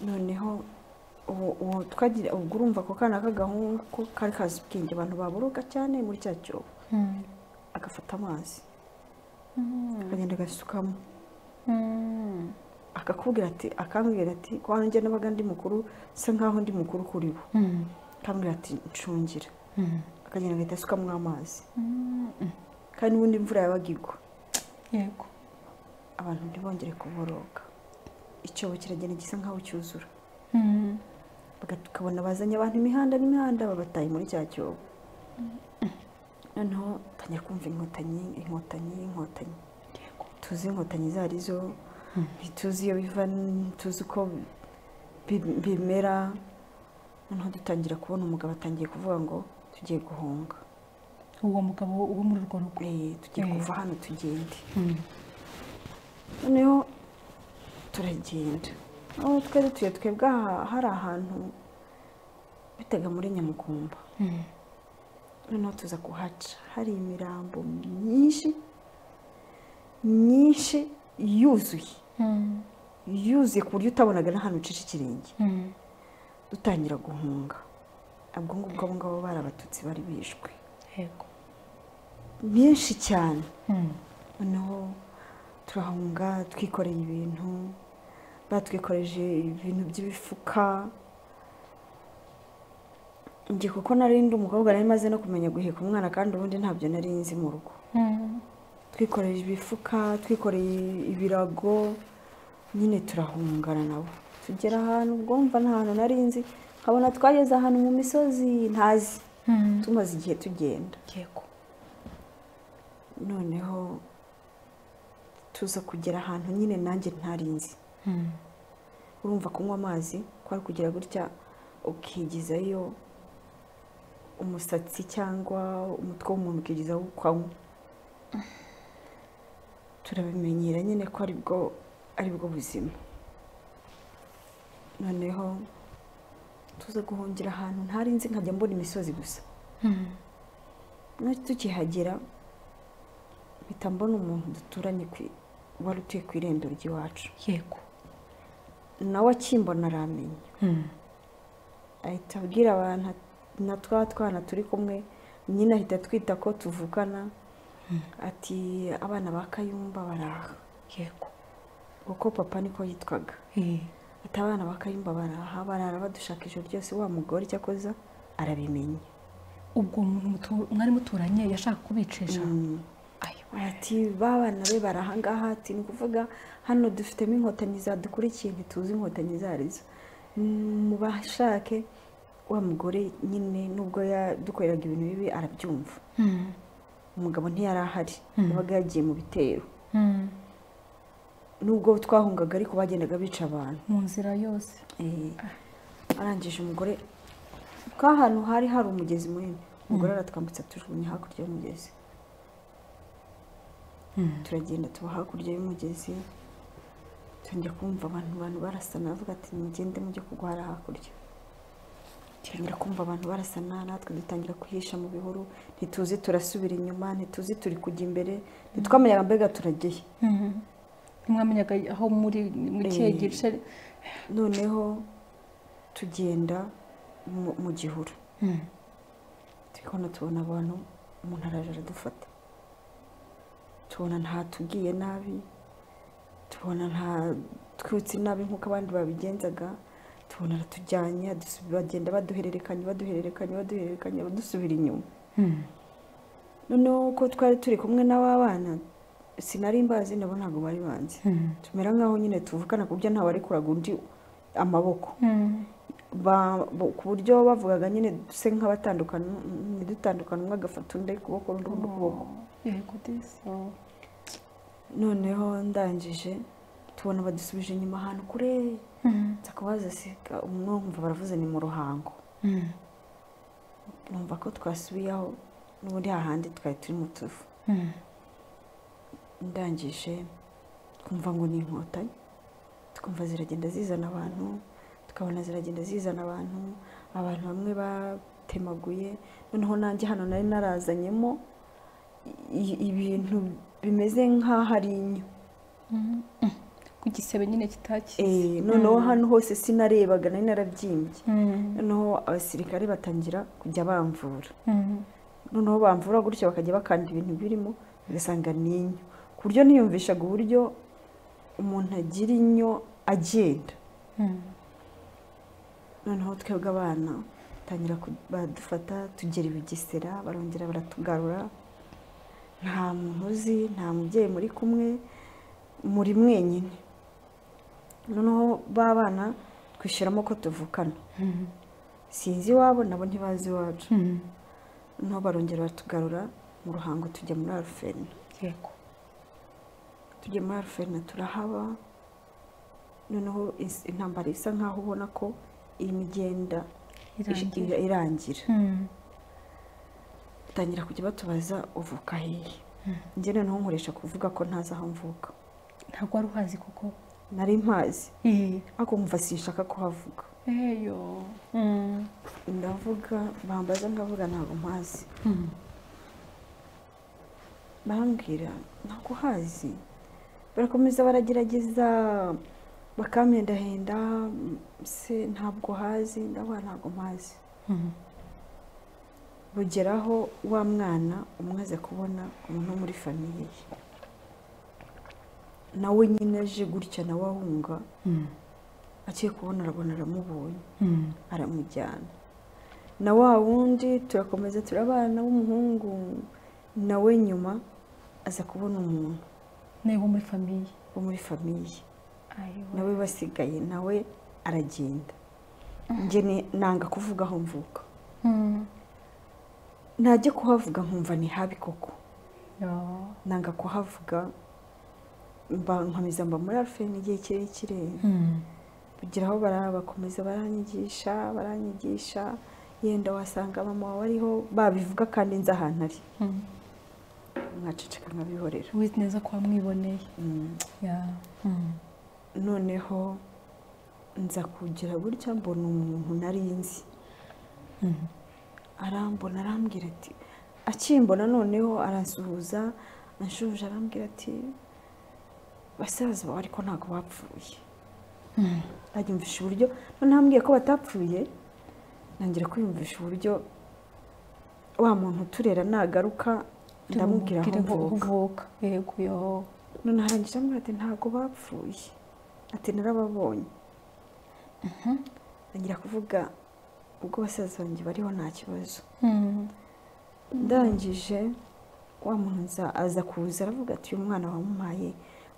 noneho ubu ubu twagira ubwo urumva ako kana k'agahungu ko kari kazi ubwenge abantu baboroga cyane muri cya cyobo Mm. agafata amazi Mm. akagenda agasukamo Mm. akakubwira ati akambwira ati ko nanjye nabaga ndi mukuru bisa nkaho ndi mukuru kuri bo Mm. akambwira ati ncungira Mm. akagenda agahita asukamo amazi Mm. kandi n'ubundi imvura yabaga igwa yego abantu ntibongere kuboroga icyobo kiragenda gisa nk'aho cyuzura tukabona bazanye abantu imihanda n'imihanda babataye muri cya cyobo noneho tangira kumva inkotanyi inkotanyi inkotanyi tuzi inkotanyi izo arizo ntituzi iyo biva ntituzi uko bimera noneho dutangira kubona umugabo atangiye kuvuga ngo tugiye guhunga uwo mugabo wo muri urwo rugo tugiye kuva hano tugende noneho turagenda aho twe dutuye twebwe hari ahantu bitega muri nyamukumba noneho tuza kuhaca hari imirambo myinshi myinshi yuzuye yuzuye ku buryo utabonaga n'ahantu ucisha ikirenge dutangira guhunga ubwo ngubwo abo ngabo bari abatutsi bari bishwe myinshi cyane noneho turahunga twikoreye ibintu batwikoreje ibintu by'ibifuka njye kuko narindi umukobwa nari maze no kumenya guheka umwana kandi ubundi ntabyo nari nzi mu rugo twikoreye ibifuka twikoreye ibirago nyine turahungana nabo tugera ahantu ubwumva nta hantu nari nzi nkabona twageze ahantu mu misozi ntazi tumaze igihe tugenda noneho tuza kugera ahantu nyine nanjye ntarinzi urumva kunywa amazi kwari kugira gutya ukigizayo umusatsi cyangwa umutwe w'umuntu ukigizaho ukanywa turabimenyera nyine ko aribwo aribwo buzima noneho tuza guhungira ahantu ntarinzi nkajya mbona imisozi gusa tukihagera mpita mbona umuntu duturanye wari utuye ku irembo ry'iwacu yego nawe akimbona aramenya ahita abwira abantu na twa twana turi kumwe nyine ahita twita ko tuvugana ati abana ba kayumba baraha yego kuko papa niko yitwaga ati abana ba kayumba baraha barara badushaka ijoro ryose wa mugore icyo akoza arabimenya ubwo umuntu mwari muturanye yashaka kubicisha ati babana be barahangaha ati ni ukuvuga hano dufitemo inkotanyi zadukurikiye ntituzi inkotanyi izo arizo mu bashake wa mugore nyine nubwo yadukoreraga ibintu bibi arabyumva umugabo ntiyari ahari yabaga yagiye mu bitero nubwo twahungaga ariko bagendaga bica abantu mu nzira yose arangije umugore ahantu hari hari umugezi munini umugore aratwambutsa tujugunya hakurya y'umugezi turagenda tuba hakurya y'umugezi tujya kumva abantu abantu barasana bavuga ati mugende mujye kugwara hakurya dutangira kumva abantu barasana natwe dutangira kwihisha mu bihuru ntituzi turasubira inyuma ntituzi turi kujya imbere ntitwamenyaga mbega turageye ntimwamenyaga aho muri mu kihe gice noneho tugenda mu gihuru turikubona tubona abantu umuntu araje aradufata tubona ntatubwiye nabi tubona ntatwutse nabi nk'uko abandi babigenzaga tubona aratujyanye bagenda baduhererekanya baduhererekanya baduhererekanya badusubira inyuma noneho ko twari turi kumwe n'ababana sinari mbazi nabo ntabwo bari banzi tumera nk'aho nyine tuvukana ku buryo ntawe warekuraga undi amaboko ku buryo bavugaga nyine duse nk'abatandukana ntidutandukane umwe agafata undi kuboko undi ukuboko noneho ndangije tubona badusubije inyuma ahantu kure nzakabazasiga umwe wumva baravuze ni mu ruhango numva ko twasubiyeho n'ubundi hahandi twari turi mu tuvu ndangije twumva ngo ni inkotanyi twumva ziragenda zizana abantu tukabona ziragenda zizana abantu abantu bamwe batemaguye noneho nanjye hano nari narazanyemo ibintu bimeze nk'aho ari inyo ku gisebe nyine kitakize noneho hano hose sinarebaga nari narabyimbye noneho abasirikare batangira kujya bamvura noneho bamvura gutyo bakajya bakanda ibintu birimo ugasanga ni inyo ku buryo niyumvishaga uburyo umuntu agira inyo agenda noneho twebwe abana batangira badufata tugera ibigesera barongera baratugarura nta muntu uzi nta mubyeyi muri kumwe muri mwenyine noneho ba bana twishyiramo ko tuvukana sinzi iwabo nabo ntibazi iwacu noneho barongera batugarura mu ruhango tujya muri aruferina yego tujya muri aruferina turahaba noneho is- intambara isa nkaho ubona ko irimo igenda Irangira. ira- irangira Mm. batangira kujya batubaza uvuka hehe njye noneho nkoresha kuvuga ko ntazi aho mvuka ntabwo wari uhazi kuko nari mpazi iyi ariko nkumva sinshaka kuhavuga eyo Mm. ndavuga bambaza ngavuga ntabwo mpazi Mm. barambwira ntabwo uhazi barakomeza baragerageza bakamyendahenda mm, se ntabwo hazi ndavuga ntabwo mpazi Mm. bugeraho wa mwana umaze kubona umuntu wo muri famiye ye nawe nyine aje gutya nawe ahunga Mm. agiye kubona arabona aramubonye Mm. aramujyana na wa wundi turakomeza turabana w'umuhungu nawe nyuma aza kubona umuntu nawe wo muri famiye wo muri famiye Ayiwa. nawe basigaye nawe aragenda njye ni- nanga kuvuga aho mvuka Mm. najya kuhavuga nkumva ni habi koko Yo. nanga kuhavuga mba nkomeza mba muri arufeni igihe kirekire Mm. kugira aho barabakomeza baranyigisha baranyigisha yenda wasanga mama wawe ariho babivuga kandi nzi ahantu ari Mm. mwaceceka nkabihorera wizi neza ko wamwiboneye Ya. Mm. noneho nza kugira gutya mbona umuntu nari nzi Mm. arambona arambwira ati akimbona noneho arasuhuza anshuje arambwira ati basaza bawe ariko ntabwo bapfuye Mm. anyumvisha uburyo noneho ambwiye ko batapfuye ntangira kwiyumvisha uburyo wa muntu uturera nagaruka ndamubwira aho Tumubwire ko mvuka uvuka yego yo none arangije ambwira ati ntabwo bapfuye ati narababonye ntangira kuvuga ubwo basaza banjye bariho nta kibazo Mm. ndangije wa muntu nza- aza kuza aravuga ati uyu mwana wamuhaye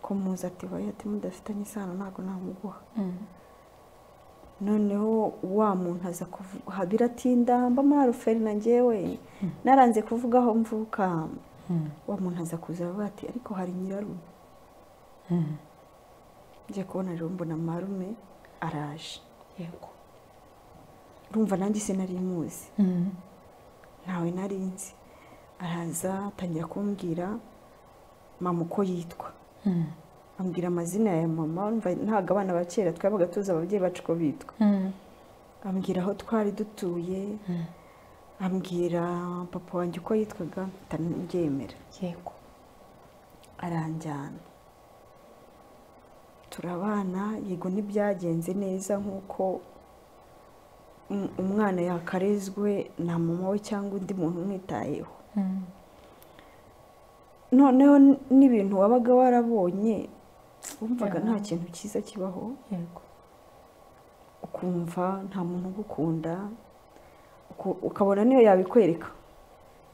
ko muzi ati baye ati mudafitanye isano ntabwo namuguha Mm. noneho wa muntu aza kuvuga aha biratinda mba muri aruferi na ngewe naranze kuvuga aho mvuka Mm. wa muntu aza kuza aravuga ati ariko hari nyirarume Mm. ngiye kubona rero mbona marume araje yego urumva nanjye sinari muzi Mm. ntawe nari nzi araza atangira kumbwira mama uko yitwa Mm. ambwira amazina ya mama urumva ntabwo abana ba kera twabaga tuzi ababyeyi bacu uko bitwa Mm. ambwira aho twari dutuye Mm. ambwira papa wanjye uko yitwaga atabyemera yego aranjyana turabana yego ntibyagenze neza nk'uko um- umwana yakarezwe na mama we cyangwa undi muntu umwitayeho Mm. noneho n- n'ibintu wabaga warabonye wumvaga Yeah. nta kintu cyiza kibaho yego ukumva nta muntu ugukunda uku- ukabona niyo yabikwereka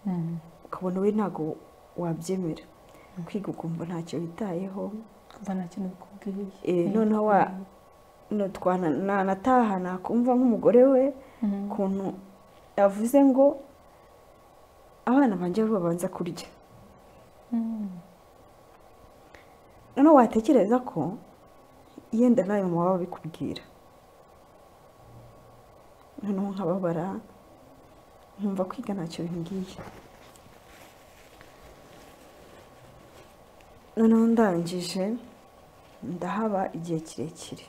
Mm. ukabona we ntabwo wabyemera kwiga ukumva ntacyo witayeho kumva nta kintu bikubwiye Eh, noneho wa- no twana- nanataha nakumva nk'umugore we Mm. ukuntu yavuze ngo abana banjye aribo babanza kurya Mm. noneho watekereza ko yenda nawe mama baba babikubwira noneho nkababara nkumva kwiga ntacyo bimbwiye noneho ndangije ndahaba igihe kirekire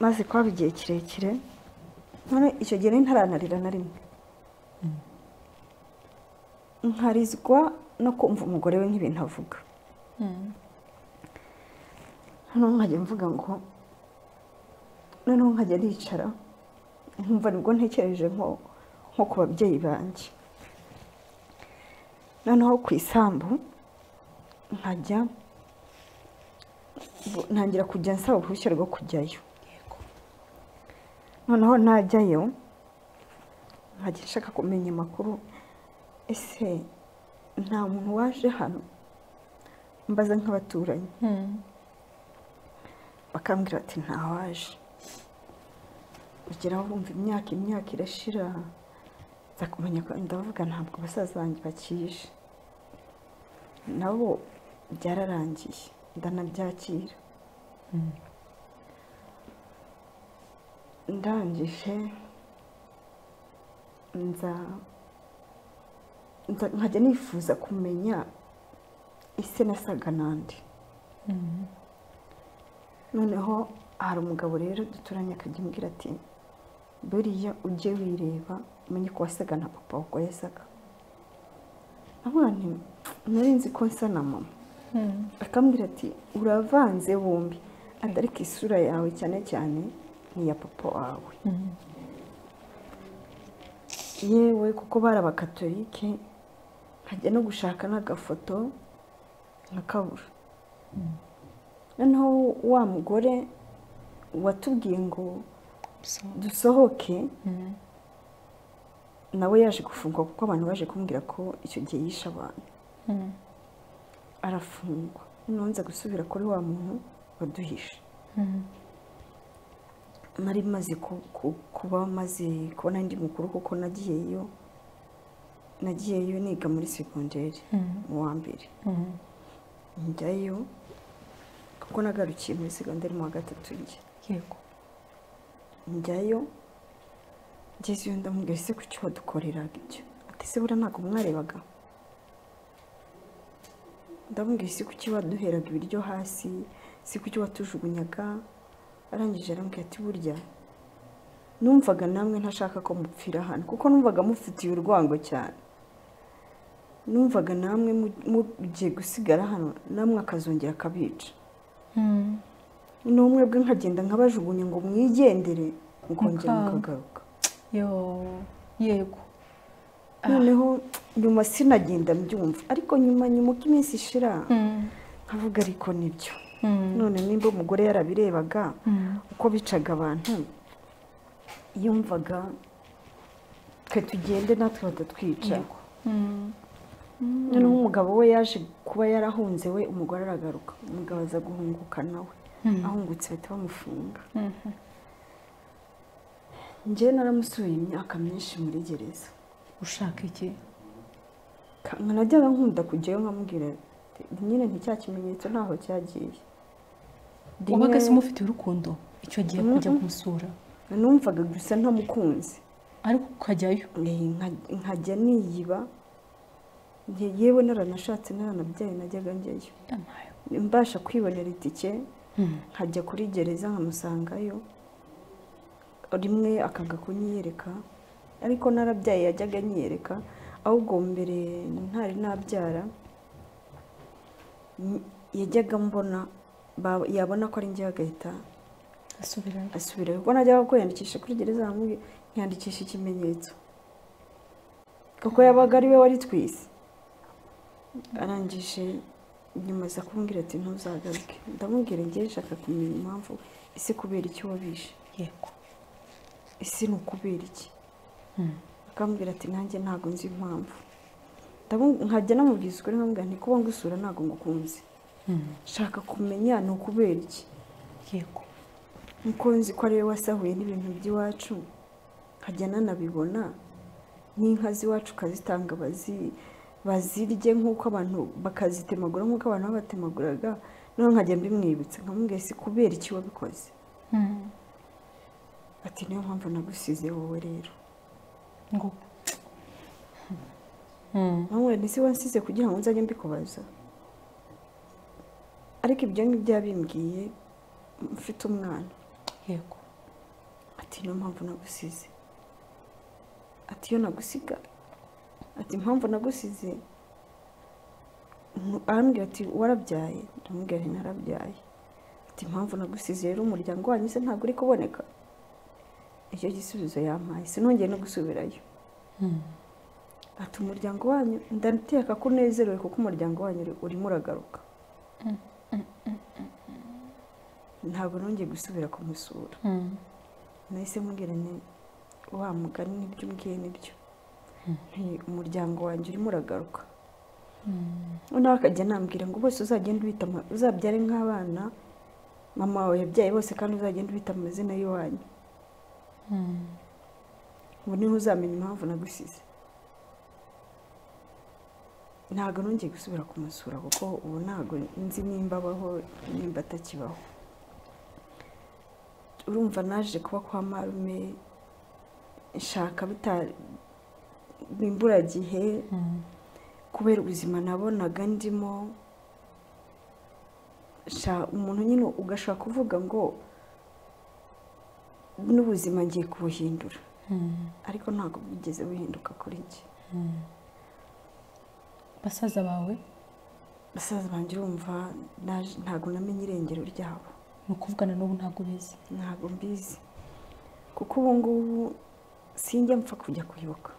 maze kuhaba igihe kirekire none icyo gihe nari ntaranarira na rimwe nkarizwa no kumva umugore we nk'ibintu avuga Mm. noneho nkajya mvuga ngo noneho nkajya nicara nkumva nibwo ntekereje nko nko ku babyeyi banjye noneho ku isambu nkajya bu- ntangira kujya nsaba uruhushya rwo kujyayo yego noneho najyayo nkajya nshaka kumenya amakuru ese nta muntu waje hano mbaza nk'abaturanyi bakambwira bati ntawaje ugeraho wumva imyaka imyaka irashira nza kumenya ko ndavuga ntabwo basaza banjye bakije nabo byararangiye ndanabyakira ndangije nza nza- nkajya nifuza kumenya ise nasaga n'andi noneho hari umugabo rero duturanye akajya ambwira ati buriya ujye wireba umenye ko wasaga na papa uko yasaga abana nari nzi ko nsa na mama akambwira ati uravanze bombi atari ko isura yawe cyane cyane ni iya papa wawe yewe kuko bari abakatolike nkajya no gushaka n'agafoto nkakabura noneho wa mugore watubwiye ngo dusohoke nawe yaje gufungwa kuko abantu baje kumbwira ko icyo gihe yishe abantu arafungwa noneho nza gusubira kuri wa muntu waduhishe nari maze ku- ku- kuba maze kubona ndi mukuru kuko nagiyeyo nagiyeyo niga muri segonderi mu wa mbere njyayo kuko nagarukiye muri segonderi mu wa gatatu njya yego njyayo ngeze iyo ndamubwira ese kuki wadukoreraga ibyo ati se buriya ntabwo mwarebaga ndamubwira ese kuki waduheraga ibiryo hasi se kuki watujugunyaga arangije arambwira ati burya numvaga namwe ntashaka ko mupfira hano kuko numvaga mufitiye urwango cyane numvaga namwe mu- mugiye gusigara hano namwe akazongera akabica n'umwe bwe nkagenda nkabajugunya ngo mwigendere mukongera Mukanga. mukagaruka yo yego noneho nyuma sinagenda mbyumva ariko nyuma nyuma uko iminsi ishira nkavuga ariko nibyo none nimba umugore yarabirebaga uko bicaga abantu yumvaga twe tugende natwe batatwica Yego. noneho umugabo we yaje kuba yarahunze we umugore aragaruka umugabo aza guhunguka nawe ahungutse bahita bamufunga njyewe naramusuye imyaka myinshi muri gereza ushaka iki nkanajyaga nkunda kujyayo nkamubwira ati, nyine nticya kimenyetso ntaho cyagiye Rimwe wabaga se umufitiye urukundo icyo gihe kujya kumusura numvaga gusa ntamukunze ariko ukajyayo Eh, nka- nkajya niyiba Nge- yewe naranashatse naranabyaye najyaga njyayo Amayo. mbasha kwibonera itike Mm. nkajya kuri gereza nkamusangayo rimwe akanga kunyiyereka ariko narabyaye yajyaga anyiyereka ahubwo mbere ntari nabyara mm, yajyaga mbona ba- yabona ko ari njye agahita asubirayo asubirayo kuko najyaga kwiyandikisha kuri gereza hamwe nkiyandikisha ikimenyetso kuko yabaga ari we wari twise arangije nyuma aza kumbwira ati ntuzagaruke ndamubwira ngewe nshaka kumenya impamvu ese kubera iki wabishe yego ese ni ukubera iki akambwira ati nanjye ntabwo nzi impamvu Ndamu- nkajya namubwiza ukuri nkamubwira nti kuba ngusura ntabwo ngukunze shaka kumenya ni ukubera iki yego nkuko nzi ko ari we wasahuye n'ibintu by'iwacu nkajya nanabibona n'inka z'iwacu ukazitanga bazi bazirye nk'uko abantu bakazitemagura nk'uko abantu babatemaguraga noneho nkajya mbimwibutsa nkamubwira si kubera iki wabikoze ati niyo mpamvu nagusize wowe rero ngo nkamubwira nti si wansize kugira ngo nzajye mbikubaza ariko ibyo ngibyo yabimbwiye mfite umwana yego ati niyo mpamvu nagusize ati iyo nagusiga ati impamvu nagusize Mu- arambwira ati warabyaye ndamubwira nti narabyaye ati impamvu nagusize rero umuryango wanyu se ntabwo uri kuboneka icyo gisubizo yampaye sinongeye no gusubirayo ati umuryango wanyu ndateka ko unezerewe kuko umuryango wanyu uri- urimo uragaruka ntabwo nongeye gusubira kumusura nahise mubwira nti wa mugani nibyo umbwiye nibyo nti umuryango wanjye urimo uragaruka noneho akajya anambwira ngo bose uzagenda ubita ama- uzabyare nk'abana mama wawe yabyaye bose kandi uzagenda ubita amazina y'iwanyu ubu niho uzamenya impamvu nagusize ntabwo nongeye gusubira kumusura kuko ubu ntabwo nzi nimba abaho nimba atakibaho urumva naje kuba kwa marume nshaka bita n'imburagihe kubera ubuzima nabonaga ndimo sha- umuntu nyine ugashobora kuvuga ngo n'ubuzima ngiye kubuhindura ariko ntabwo bwigeze buhinduka kuri njye basaza bawe basaza banjye urumva naje- ntabwo namenye irengero ryabo ni ukuvugana n'ubu ntabwo ubizi ntabwo mbizi kuko ubu ngubu sinjya mpfa kujya kwibuka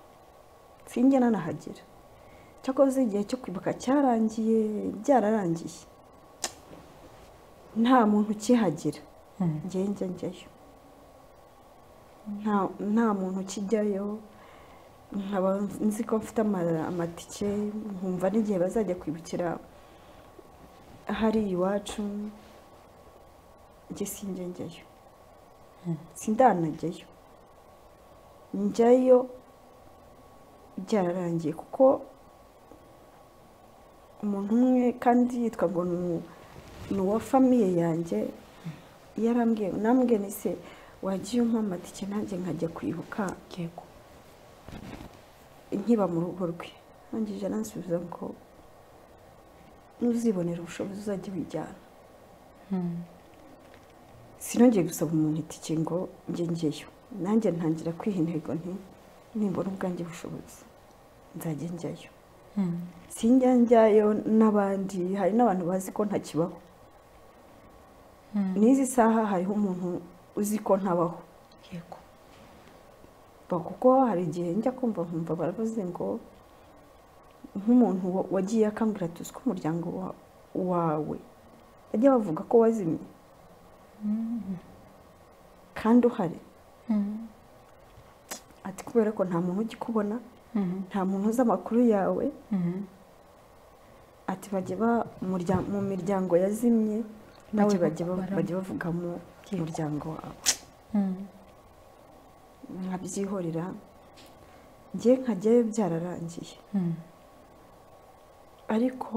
sinjya nanahagera cyakoze igihe cyo kwibuka cyarangiye byararangiye nta muntu ukihagera njye njya njyayo nta nta muntu ukijyayo nkaba nzi ko mfite ama- amatike nkumva n'igihe bazajya kwibukira hari iwacu njye sinjya njyayo sindanajyayo njyayo byararangiye kuko umuntu umwe kandi yitwa ngo ni- ni uwa famiye yanjye yarambwiye nambwiye ni se wagiye umpa amatike nanjye nkajya kwibuka yego nkiba mu rugo rwe nangije aransubiza ngo nuzibonera ubushobozi uzajya wijyana sinongeye gusaba umuntu itike ngo njye njyeyo nanjye ntangira kwiha intego nti nimbona ubwanjye bushobozi nzajya njyayo sinjya njyayo n'abandi hari n'abantu bazi ko ntakibaho n'izi saha hariho umuntu uzi ko ntabaho yego Ba- kuko hari igihe njya kumva nkumva baravuze ngo nk'umuntu wa- wagiye akambwira ati uzi ko umuryango wa- wawe bajya bavuga ko wazimye kandi uhari ati kubera ko nta muntu ugikubona nta muntu uzi amakuru yawe ati bajya ba- umurya- mu miryango yazimye nawe Bajya bajya ba- bakubara. bajya bavugamo Yego. umuryango wawe nkabyihorera njye nkajyayo byararangiye ariko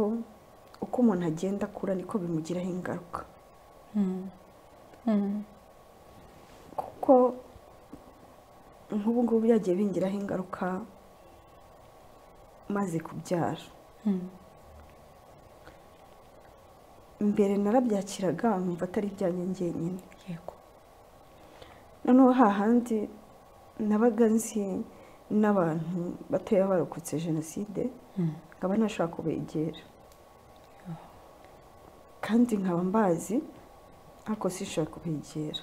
uko umuntu agenda akura niko bimugiraho ingaruka kuko nk'ubu ngubu byagiye bingiraho ingaruka maze kubyara mbere narabyakiraga nkumva atari ibyanjye njyenyine yego noneho hahandi nabaga nzi n'abantu batoya barokotse jenoside nkaba ntashobora kubegera kandi nkaba mbazi ariko sinshobora kubegera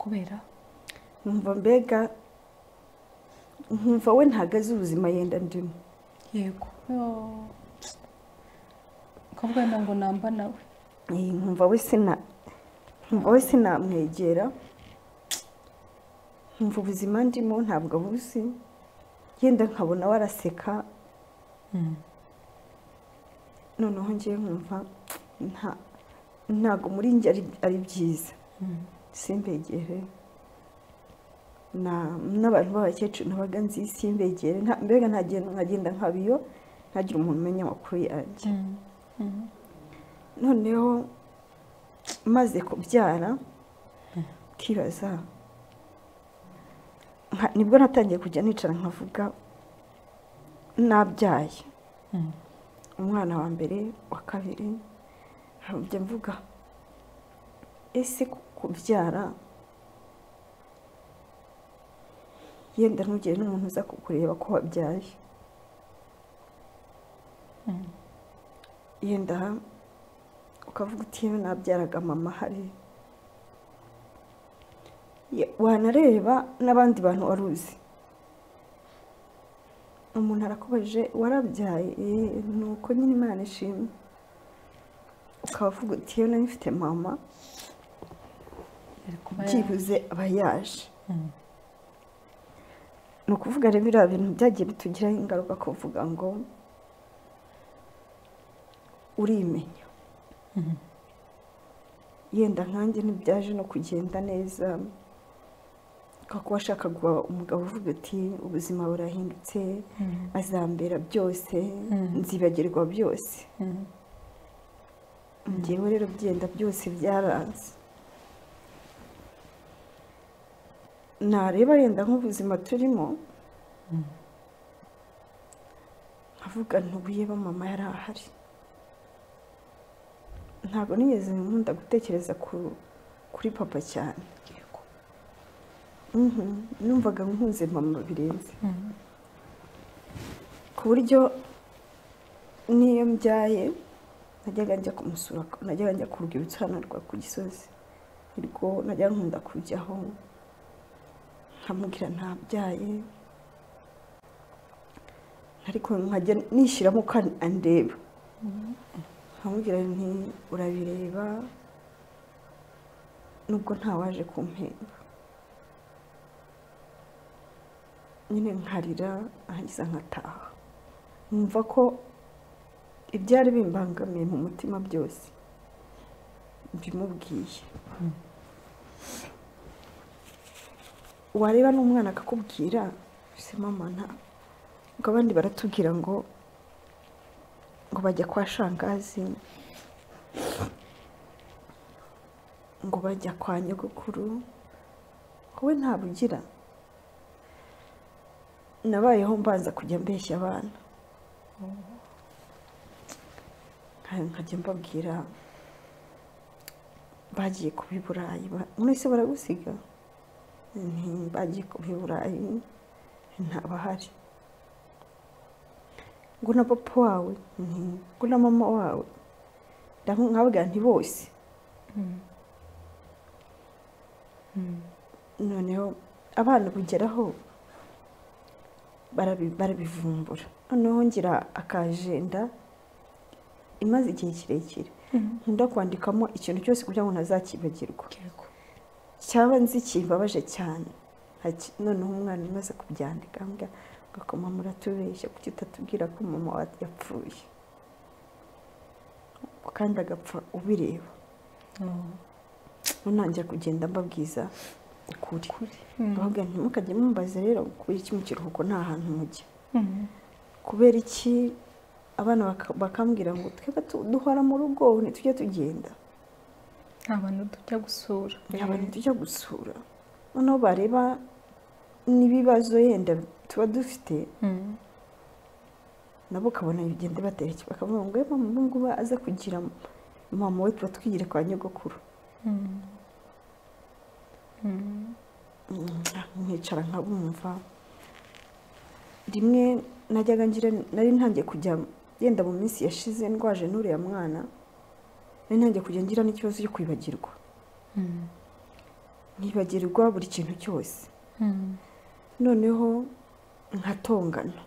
kubera nkumva mbega nkumva we ntabwo azi ubuzima yenda ndimo yego ukavuga wenda ngo namba nawe Eh, nkumva we sina nkumva we sinamwegera nkumva ubuzima ndimo ntabwo abuzi yenda nkabona we araseka noneho ngewe nkumva nta ntabwo muri njye ari, ari byiza simbegere na- n'abantu b'abakecuru nabaga nzi simbegere nta- mbega ntagen- nkagenda nkabiyo ntagire umuntu umenya amakuru yanjye noneho maze kubyara kibaza nka- nibwo natangiye kujya nicara nkavuga nabyaye umwana wa mbere wa kabiri njya mvuga ese ku- kubyara yenda ntugire n'umuntu uza kukureba ko wabyaye yenda ukavuga uti yewe nabyaraga mama hari Ye- wanareba n'abandi bantu wari uzi umuntu arakubajije warabyaye "Eh, ni uko nyine imana ishimwe ukaba uvuga uti yewe nari mfite mama yari kuba ya- byibuze aba yaje ni ukuvuga rero biriya bintu byagiye bitugiraho ingaruka kuvuga ngo urimenya yenda nkanjye ntibyaje no kugenda neza kuba ashaka guha umugabo uvuga ati ubuzima burahindutse azambera byose nzibagirwa byose ngewe rero byenda byose byaranze nareba yenda nk'ubuzima turimo nkavuga ntubuye ba mama yari ahari ntabwo nigeze nkunda gutekereza kuri papa cyane numvaga nkunze mama birenze ku buryo n'iyo mbyaye najyaga njya kumusura najyaga njya ku rwibutso hano rwa ku gisozi nirwo najyaga nkunda kujyaho nkamubwira ntabyaye ariko nkajya nishyiramo uko andeba nkamubwira nti urabireba nubwo ntawaje kumpemba nyine nkarira nkagiza nkataha numva ko ibyari bimbangamiye mu mutima byose mbimubwiye wareba n'umwana akakubwira se mama nta ngo abandi baratubwira ngo ngo bajya kwa shangazi ngo bajya kwa nyogokuru wowe ntabugira nabayeho mbanza kujya mbeshya abana nkajya mbabwira bagiye kuba i burayi mwese baragusiga bagiye kuba i burayi ntabahari ngo na papa wawe ngo na mama wawe nkabwira nti bose noneho abana bugeraho barabivumbura noneho ngira akajenda imaze igihe kirekire nkunda kwandikamo ikintu cyose kugira ngo ntazakibagirwa cyaba nzi kimbabaje cyane noneho umwana umaze kubyandika ngakoma muratubeshya kuki utatubwira ko mama yapfuye kandi agapfa ubireba ntangira kugenda mbabwiza ukuri ahubwo ntimukajye mumbaze rero kubera iki mu kiruhuko nta hantu mujya kubera iki abana bakambwira ngo twebwe duhora mu rugo ntitujye tugenda nta bantu tujya gusura nta bantu tujya gusura noneho bareba n'ibibazo yenda tuba dufite nabo ukabona bigenda batereke bakavuga ngo mama ubu ngubu aze kugira mama we tuba twigire kwa nyogokuru nkicara nkabumva rimwe najyaga ngira nari ntangiye kujya yenda mu minsi yashize ndwaje n'uriya mwana nari ntangiye kujya ngira n'ikibazo cyo kwibagirwa nkibagirwa buri kintu cyose noneho nkatongana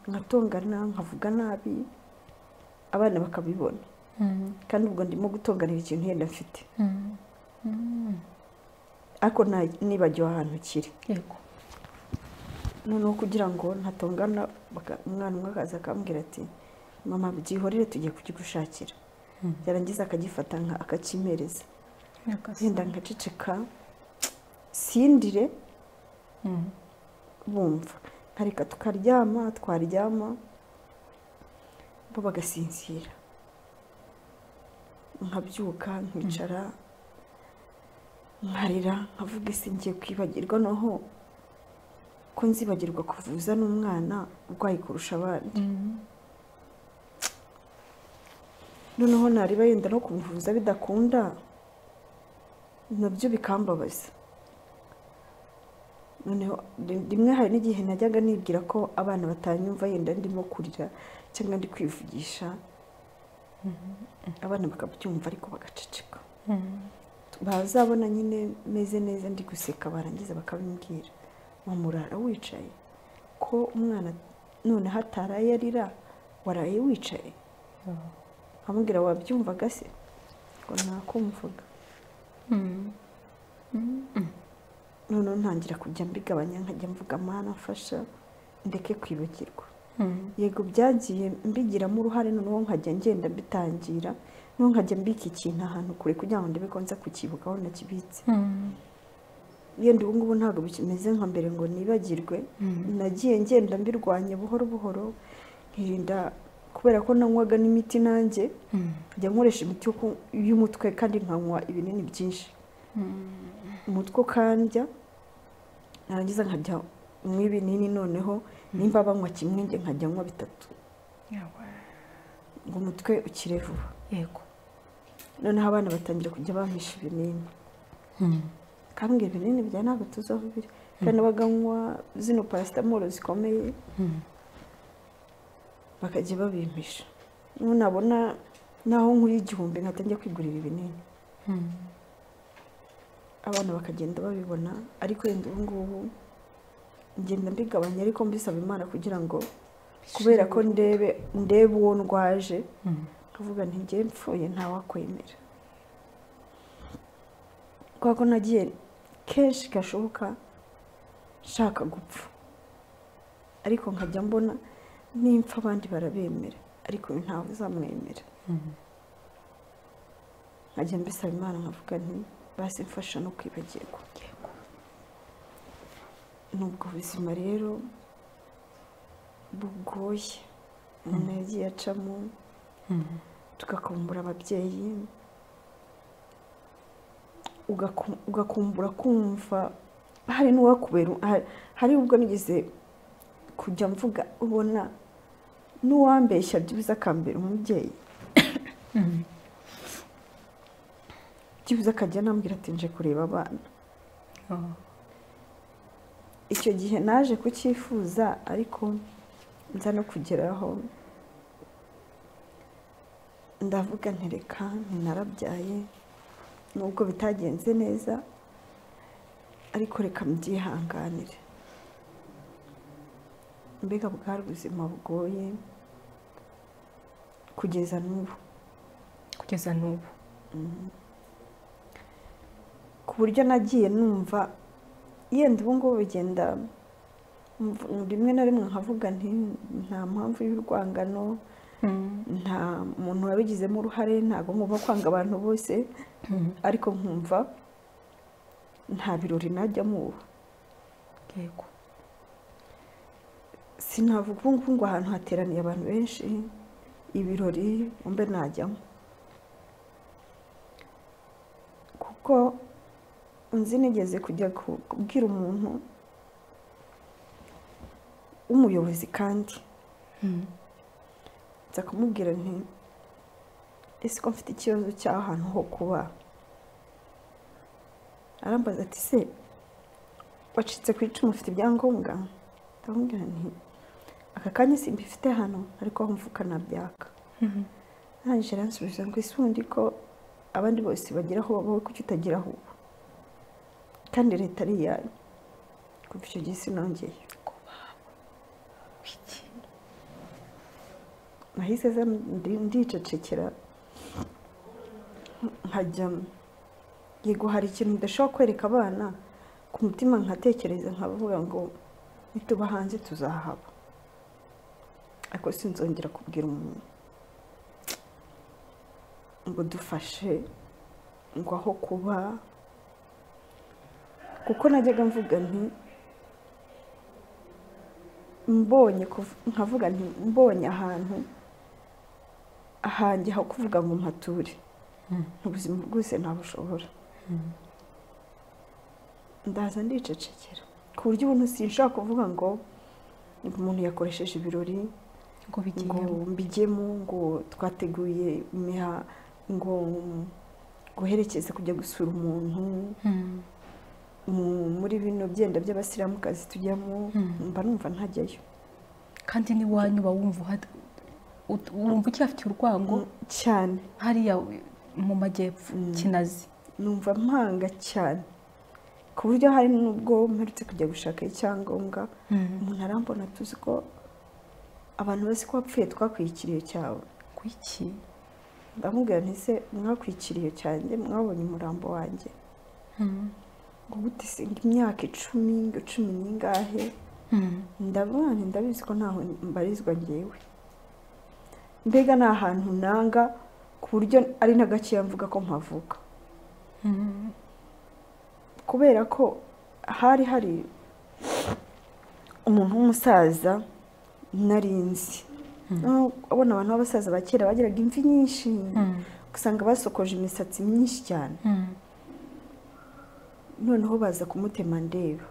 nkatongana nkavuga nabi abana bakabibona kandi ubwo ndimo gutonganira ikintu yenda mfite ariko nibagiwe ahantu kiri noneho kugira ngo ntatongana umwana umwe akaza akambwira ati mama byihorere tugiye kukigushakira yarangiza akagifata akakimereza yenda ngaceceka sindire bumva nkareka tukaryama twaryama bo bagasinzira nkabyuka nkicara nkarira nkavuga ese ngiye kwibagirwa noneho ko nzibagirwa kuvuza n'umwana urwaye kurusha abandi noneho ntareba yenda no kumuvuza bidakunda nabyo bikambabaza noneho rimwe hari n'igihe najyaga nibwira ko abana batanyumva yenda ndimo kurira cyangwa ndi kwivugisha abana bakabyumva ariko bagaceceka bazabona nyine meze neza ndi guseka barangiza bakabimbwira murara wicaye ko umwana none hataraye arira waraye wicaye amubwira wabyumvaga se ngo ntakumvuga noneho ntangira kujya mbigabanya nkajya mvuga amahana afasha ndeke kwibagirwa yego byagiye mbigiramo uruhare noneho nkajya ngenda mbitangira noneho nkajya mbika ikintu ahantu kure kugira ngo ndebe ko nza kukibuka aho nakibitse yenda ubu ngubu ntabwo bikimeze nka mbere ngo nibagirwe nagiye ngenda mbirwanya buhoro buhoro nkirinda kubera ko nanywaga n'imiti nanjye njya nkoresha imiti y'umutwe kandi nkanywa ibinini byinshi umutwe ukandya narangiza nkajya nywa ibinini noneho nimba banywa kimwe njye nkajya nywa bitatu ngo umutwe ukire vuba yego noneho abana batangira kujya bampisha ibinini kandi ibinini bya ntabwo tuzaho biri kandi baganywa zino parasitamoro zikomeye bakajya babimpisha nabona naho nkuriye igihumbi nkatangira kwigurira ibinini abana bakagenda babibona ariko yenda ubu ngubu ngenda mbigabanya ariko mbisaba imana kugira ngo kubera ko ndebe ndebe uwo ndwaje nkavuga ntigiye mpfuye ntawakwemera kubera ko nagiye kenshi gashoboka nshaka gupfa ariko nkajya mbona nimpfa abandi barabemera ariko ntawe uzamwemera nkajya mbisaba imana nkavuga nti basi mfasha no kwibagirwa ni ubwo buzima rero bugoye umuntu yagiye acamo tugakumbura ababyeyi ugakumbura kumva hari n'uwakubera hari ubwo nigeze kujya mvuga ubona n'uwambeshya byibuze akambera umubyeyi byibuze akajya anambwira ati nje kureba abana icyo gihe naje kucyifuza ariko nza no kugeraho ndavuga ntereka ntinarabyaye nubwo bitagenze neza ariko reka mbyihanganire mbega bwari ubuzima bugoye kugeza n'ubu kugeza n'ubu ku buryo nagiye numva yenda ubu ngubu bigenda rimwe na rimwe nkavuga nti nta mpamvu y'urwangano nta muntu wabigizemo uruhare ntabwo ngomba kwanga abantu bose ariko nkumva nta birori najyamo ubu sinavuga ubu ngubu ngo ahantu hateraniye abantu benshi ibirori mbe najyamo kuko nzi nigeze kujya kubwira umuntu w'umuyobozi kandi nza kumubwira nti ese ko mfite ikibazo cy'aho hantu ho kuba arambaza ati se wacitse ku icumu ufite ibyangombwa ndamubwira nti aka kanya simbifite hano ariko aho mvuka nabyaka arangije aransubiza ngo isi ubundi ko abandi bose bagira aho wowe kuki utagira aho uba kandi leta ari iyanyu kuva icyo gihe sinongeye nahise ndicecekera nkajya yego hari ikintu ndashobora kwereka abana ku mutima nkatekereza nkavuga ngo nituba hanze tuzahaba ariko sinzongera kubwira umuntu ngo dufashe ngo aho kuba kuko najyaga mvuga nti mbonye nkavuga nti mbonye ahantu ahanjye ho kuvuga ngo mpature ubuzima bwose ntabushobora ndaza ndicecekera ku buryo ubuntu sinshobora kuvuga ngo umuntu yakoresheje ibirori ngo mbigemo ngo twateguye imiha ngo guherekeza kujya gusura umuntu muri bino byenda by'abasiramukazi tujyamo mba numva ntajyayo kandi n'iwanyu uba wumva ucyafitiye urwango cyane hariya mu majyepfo kinazi numva mpanga cyane ku buryo hari n'ubwo mperutse kujya gushaka icyangombwa umuntu arambona tuzi ko abantu bose ko wapfuye twakwikiriye cyawe kuki ndamubwira ntise mwakwikiriye cyanjye mwabonye umurambo wanjye ngo gute singa imyaka icumi ngo cumi n'ingahe ndabona ndabizi ko ntaho mbarizwa ngewe mbega ni ahantu nanga ku buryo ari na gakeya mvuga ko mpavuka kubera ko hari hari umuntu w'umusaza narinzi abona abantu b'abasaza ba kera bagiraga imvi nyinshi usanga basokoje imisatsi myinshi cyane noneho baza kumutema ndeba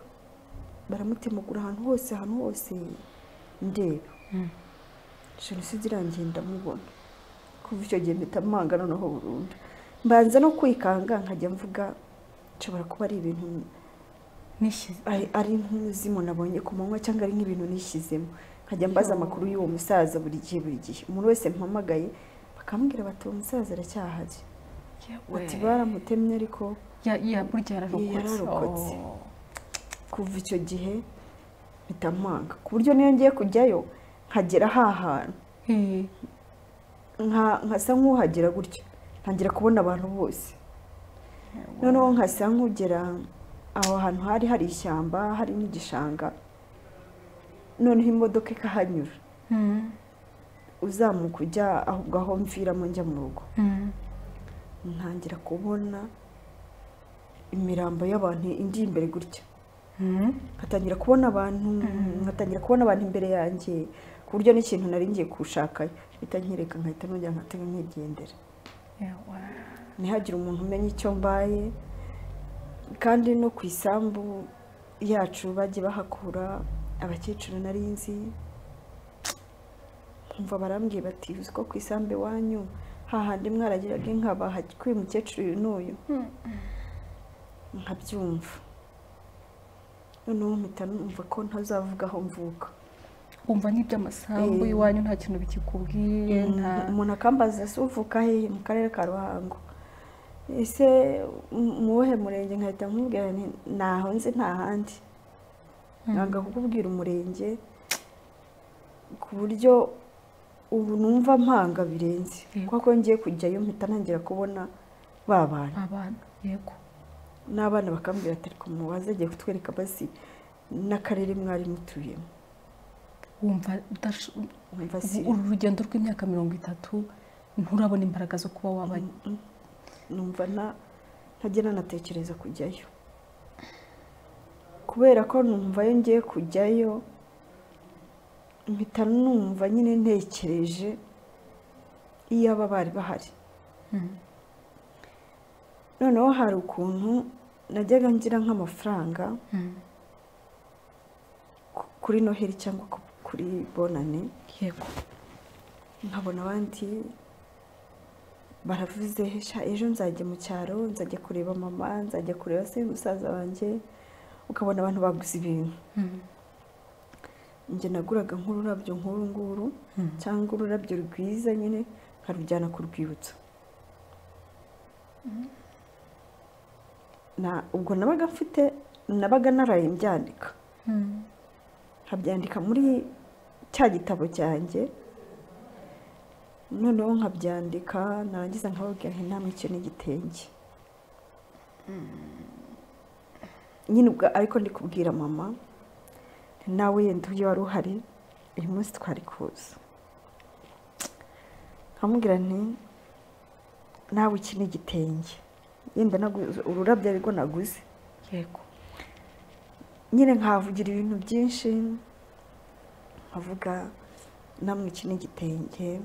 baramutemagura ahantu hose ahantu hose ndeba jenoside irangiye ndamubona kuva icyo gihe mpita mpanga noneho burundu mbanza no kwikanga nkajya mvuga nshobora kuba ari ibintu ari nk'umuzimu nabonye ku manywa cyangwa ari nk'ibintu nishyizemo nkajya mbaza amakuru y'uwo musaza buri gihe buri gihe umuntu wese mpamagaye bakambwira bati uwo musaza aracyahari bati baramutemye ariko burya yararokotse kuva icyo gihe bitamwanga ku buryo niyo ngiye kujyayo nkagera hahantu nkasa nk'uhagera gutyo ntangira kubona abantu bose noneho nkasa nk'ugera aho hantu hari hari ishyamba hari n'igishanga noneho imodoka ikahanyura uzamuka ujya ahubwo aho mviramo njya mu rugo ntangira kubona imirambo y'abantu indi imbere gutya nkatangira kubona abantu nkatangira kubona abantu imbere yanjye ku buryo n'ikintu nari ngiye kushakayo mpita nkireka nkahita nongera nkatega nkigendera ntihagire umuntu umenya icyo mbaye kandi no ku isambu yacu bajye bahakura abakecuru nari nzi nkumva barambwiye bati uzi ko ku isambu iwanyu hahandi mwaragiraga inka bahakwiye umukecuru uyu n'uyu nkabyumva noneho mpita numva ko ntazavuga aho mvuka wumva n'iby'amasambu iwanyu nta kintu bikikubwiye umuntu akambaza se uvuka he mu karere ka ruhango ese muwuhe murenge nkahita nkubwira ntaho nzi nta handi ntabwo kukubwira umurenge ku buryo ubu numva mpanga birenze kuko ngiye kujyayo mpita ntangira kubona ba bantu abana yego n'abana bakambwira ati reka mubaze agiye kutwereka basi n'akarere mwari mutuyemo wumva uru rugendo rw'imyaka mirongo itatu nturabona imbaraga zo kuba waba numva ntajya nanatekereza kujyayo kubera ko numva iyo ngiye kujyayo mpita numva nyine ntekereje iyaba bari bahari noneho hari ukuntu najyaga ngira nk'amafaranga kuri noheli cyangwa kuri bonane yego nkabona abandi baravuze ejo nzajya mu cyaro nzajya kureba mama nzajya kureba se musaza wanjye ukabona abantu baguze ibintu njye naguraga nk'ururabyo nk'uru nguru cyangwa ururabyo rwiza nyine nkarujyana ku rwibutso ubwo nabaga mfite nabaga naraye mbyandika nkabyandika muri cya gitabo cyanjye noneho nkabyandika narangiza nkababwira inama icyo ni igitenge nyine ubwo ariko ndi kubwira mama nawe yenda uyu wari uhari uyu munsi twari kuza nkamubwira nti nawe iki ni igitenge yenda ururabyo ariko naguze yego nyine nkavugira ibintu byinshi nkavuga namwe iki ni igitenge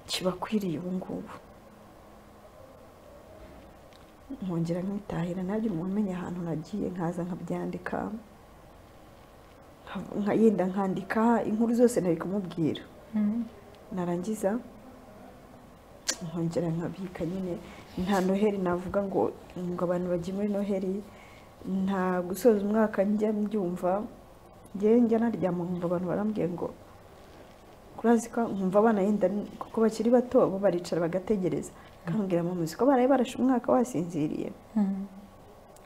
kibakwiriye ubu ngubu nkongera nkitahira ntabyo umuntu umenya ahantu nagiye nkaza nkabyandika yenda nkandika inkuru zose nari kumubwira narangiza nkongera nkabika nyine nta noheli navuga ngo ngo abantu bajye muri noheli nta gusoza umwaka njya mbyumva njya naryama nkumva abantu barambwiye ngo kurazi ko nkumva abana yenda kuko bakiri bato bo baricara bagategereza kambwira muzi ko baraye barashe umwaka wasinziriye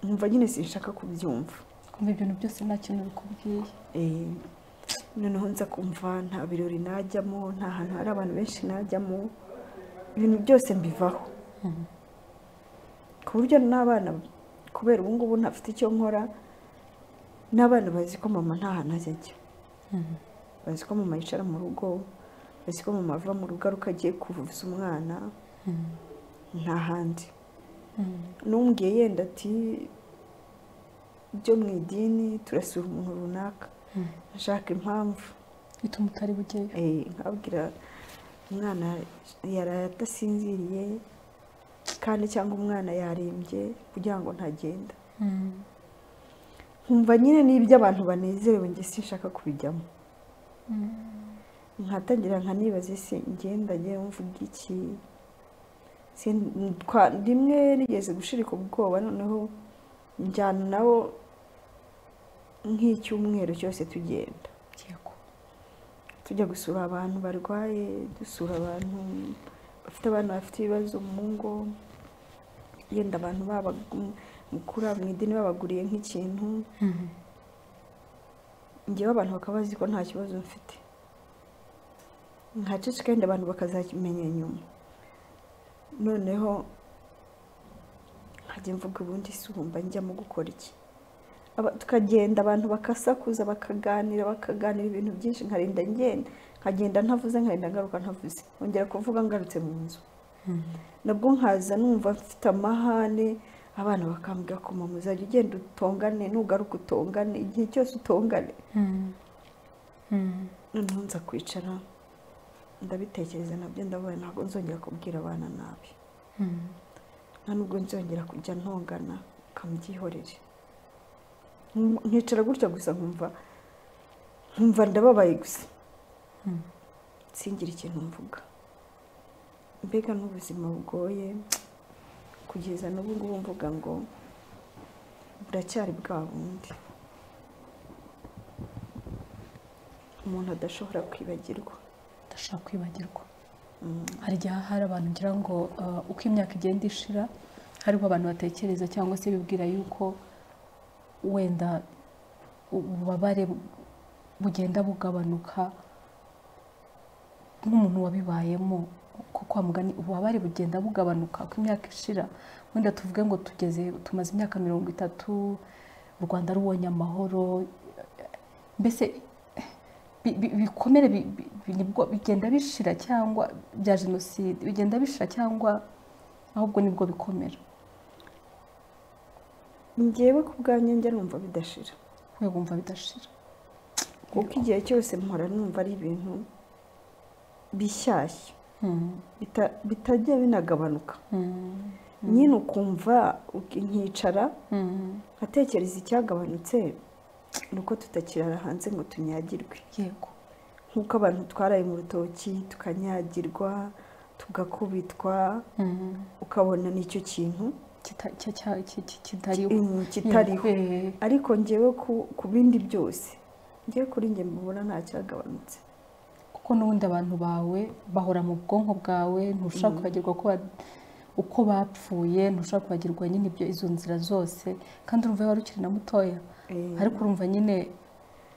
nkumva nyine sinshaka kubyumva kumva ibintu byose nta kintu bikubwiye noneho nza kumva nta birori najyamo nta hantu hari abantu benshi najyamo ibintu byose mbivaho ku buryo n'abana kubera ubu ngubu ntafite icyo nkora n'abana bazi ko mama nta hantu ajya ajya bazi ko mama yicara mu rugo bazi ko mama ava mu rugo aruka agiye kuvuza umwana nta handi n'umbwiye yenda ati byo mu idini turasura umuntu runaka ashaka impamvu bituma utari bugeyo nkabwira umwana yaraye adasinziriye kandi cyangwa umwana yarembye kugira ngo ntagenda nkumva nyine n'ibyo abantu banezerewe njye sinshaka kubijyamo nkatangira nkanibaza ese ngenda njye mvuga iki rimwe rigeze gushirika ubwoba noneho njyana nabo nk'icyumweru cyose tugenda tujya gusura abantu barwaye dusura abantu bafite abana bafite ibibazo mu ngo yenda abantu babakura mu idini babaguriye nk'ikintu ngewe abantu bakaba bazi ko nta kibazo mfite nkaceceka yenda abantu bakazakimenya nyuma noneho nkajya mvuga ubundi sumba njyamo gukora iki tukagenda abantu bakasakuza bakaganira bakaganira ibintu byinshi nkarinda ngenda nkagenda ntavuze nkarinda ngaruka ntavuze nkongera kuvuga ngarutse mu nzu nabwo nkaza numva mfite amahane abana bakambwira ko mama uzajya ugenda utongane nugaruka utongane igihe cyose utongane noneho nza kwicara ndabitekereza nabyo ndabona ntabwo nzongera kubwira abana nabi nta nubwo nzongera kujya ntongana ukamubyihorere nkicara gutya gusa nkumva nkumva ndababaye gusa singire ikintu mvuga mbega n'ubuzima bugoye kugeza n'ubu ngubu mvuga ngo buracyari bwa bundi umuntu adashobora kwibagirwa adashobora kwibagirwa hari igihe hari abantu ngira ngo uko imyaka igenda ishira hariho abantu batekereza cyangwa se bibwira yuko wenda ububabare bugenda bugabanuka nk'umuntu wabibayemo kwa mugani ububabare bugenda bugabanuka uko imyaka ishira wenda tuvuge ngo tugeze tumaze imyaka mirongo itatu u rwanda rubonye amahoro mbese ibikomere bigenda bishira cyangwa bya jenoside bigenda bishira cyangwa ahubwo nibwo bikomera ngewe ku bwanjye njya numva bidashira we wumva bidashira kuko igihe cyose mpora numva ari ibintu bishyashya bitajya binagabanuka nyine ukumva nkicara nkatekereza icyagabanutse ni uko tutakirara hanze ngo tunyagirwe yego nk'uko abantu twaraye mu rutoki tukanyagirwa tugakubitwa ukabona nicyo kintu kitariho ariko ngewe ku bindi byose ngewe kuri nge mbona nta cyagabanutse kuko n'ubundi abantu bawe bahora mu bwonko bwawe ntushaka kwibagirwa uko bapfuye ntushaka kwibagirwa nyine ibyo izo nzira zose kandi urumva wari ukiri na mutoya ariko urumva nyine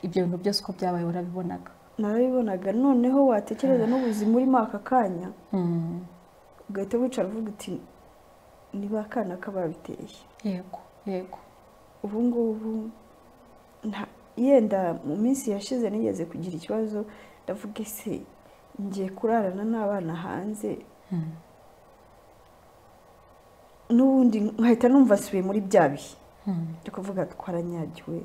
ibyo bintu byose uko byabaye warabibonaga narabibonaga noneho watekereza n'ubuzima urimo aka kanya ugahita wicara uvuga uti niba akana kababiteye yego yego ubu ngubu yenda mu minsi yashize nigeze kugira ikibazo ndavuga ese ngiye kurarana n'abana hanze n'ubundi nkahita numva asubiye muri bya bihe byo kuvuga twaranyagiwe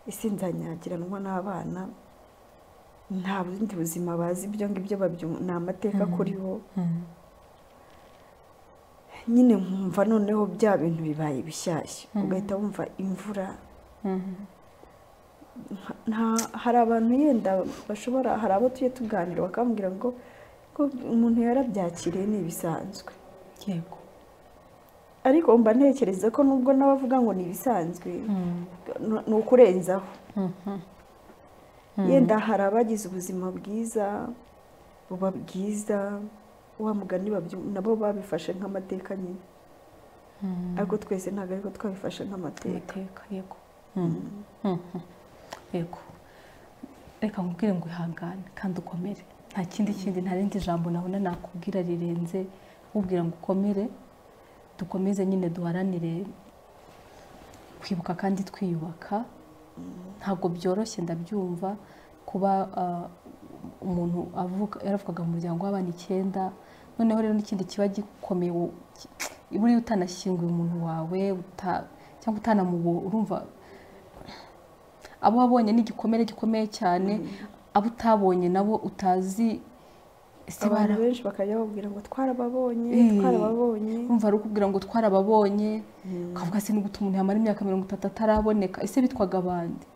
ese nzanyagiranwa n'abana nta bundi buzima bazi ibyo ngibyo ni amateka kuriho nyine nkumva noneho bya bintu bibaye bishyashya ugahita wumva imvura hari abantu yenda bashobora hari abo tujya tuganira bakambwira ngo umuntu yarabyakiriye ni ibisanzwe yego ariko mba ntekereza ko nubwo n'abavuga ngo ni ibisanzwe ni ukurenzaho yenda hari abagize ubuzima bwiza buba bwiza wa mugani nabo babifashe nk'amateka nyine ariko twese ntabwo ariko twabifashe nk'amateka yego yego reka nkubwire ngo ihangane kandi ukomere nta kindi kindi nta rindi jambo nabona nakubwira rirenze nkubwira ngo ukomere dukomeze nyine duharanire kwibuka kandi twiyubaka ntabwo byoroshye ndabyumva kuba ah, umuntu avuka yaravukaga mu muryango w'abana icyenda noneho rero n'ikindi kiba gikomeye wo- ki- buriya utanashyinguye umuntu wawe uta- cyangwa utanamubo urumva abo wabonye ni igikomere gikomeye cyane abo utabonye nabo utazi ese abantu bara- benshi bakajya bababwira ngo twarababonye Eh. twarababonye urumva ari ukubwira ngo twarababonye ukavuga se nigute umuntu yamara imyaka mirongo itatu ataraboneka ese bitwaga abandi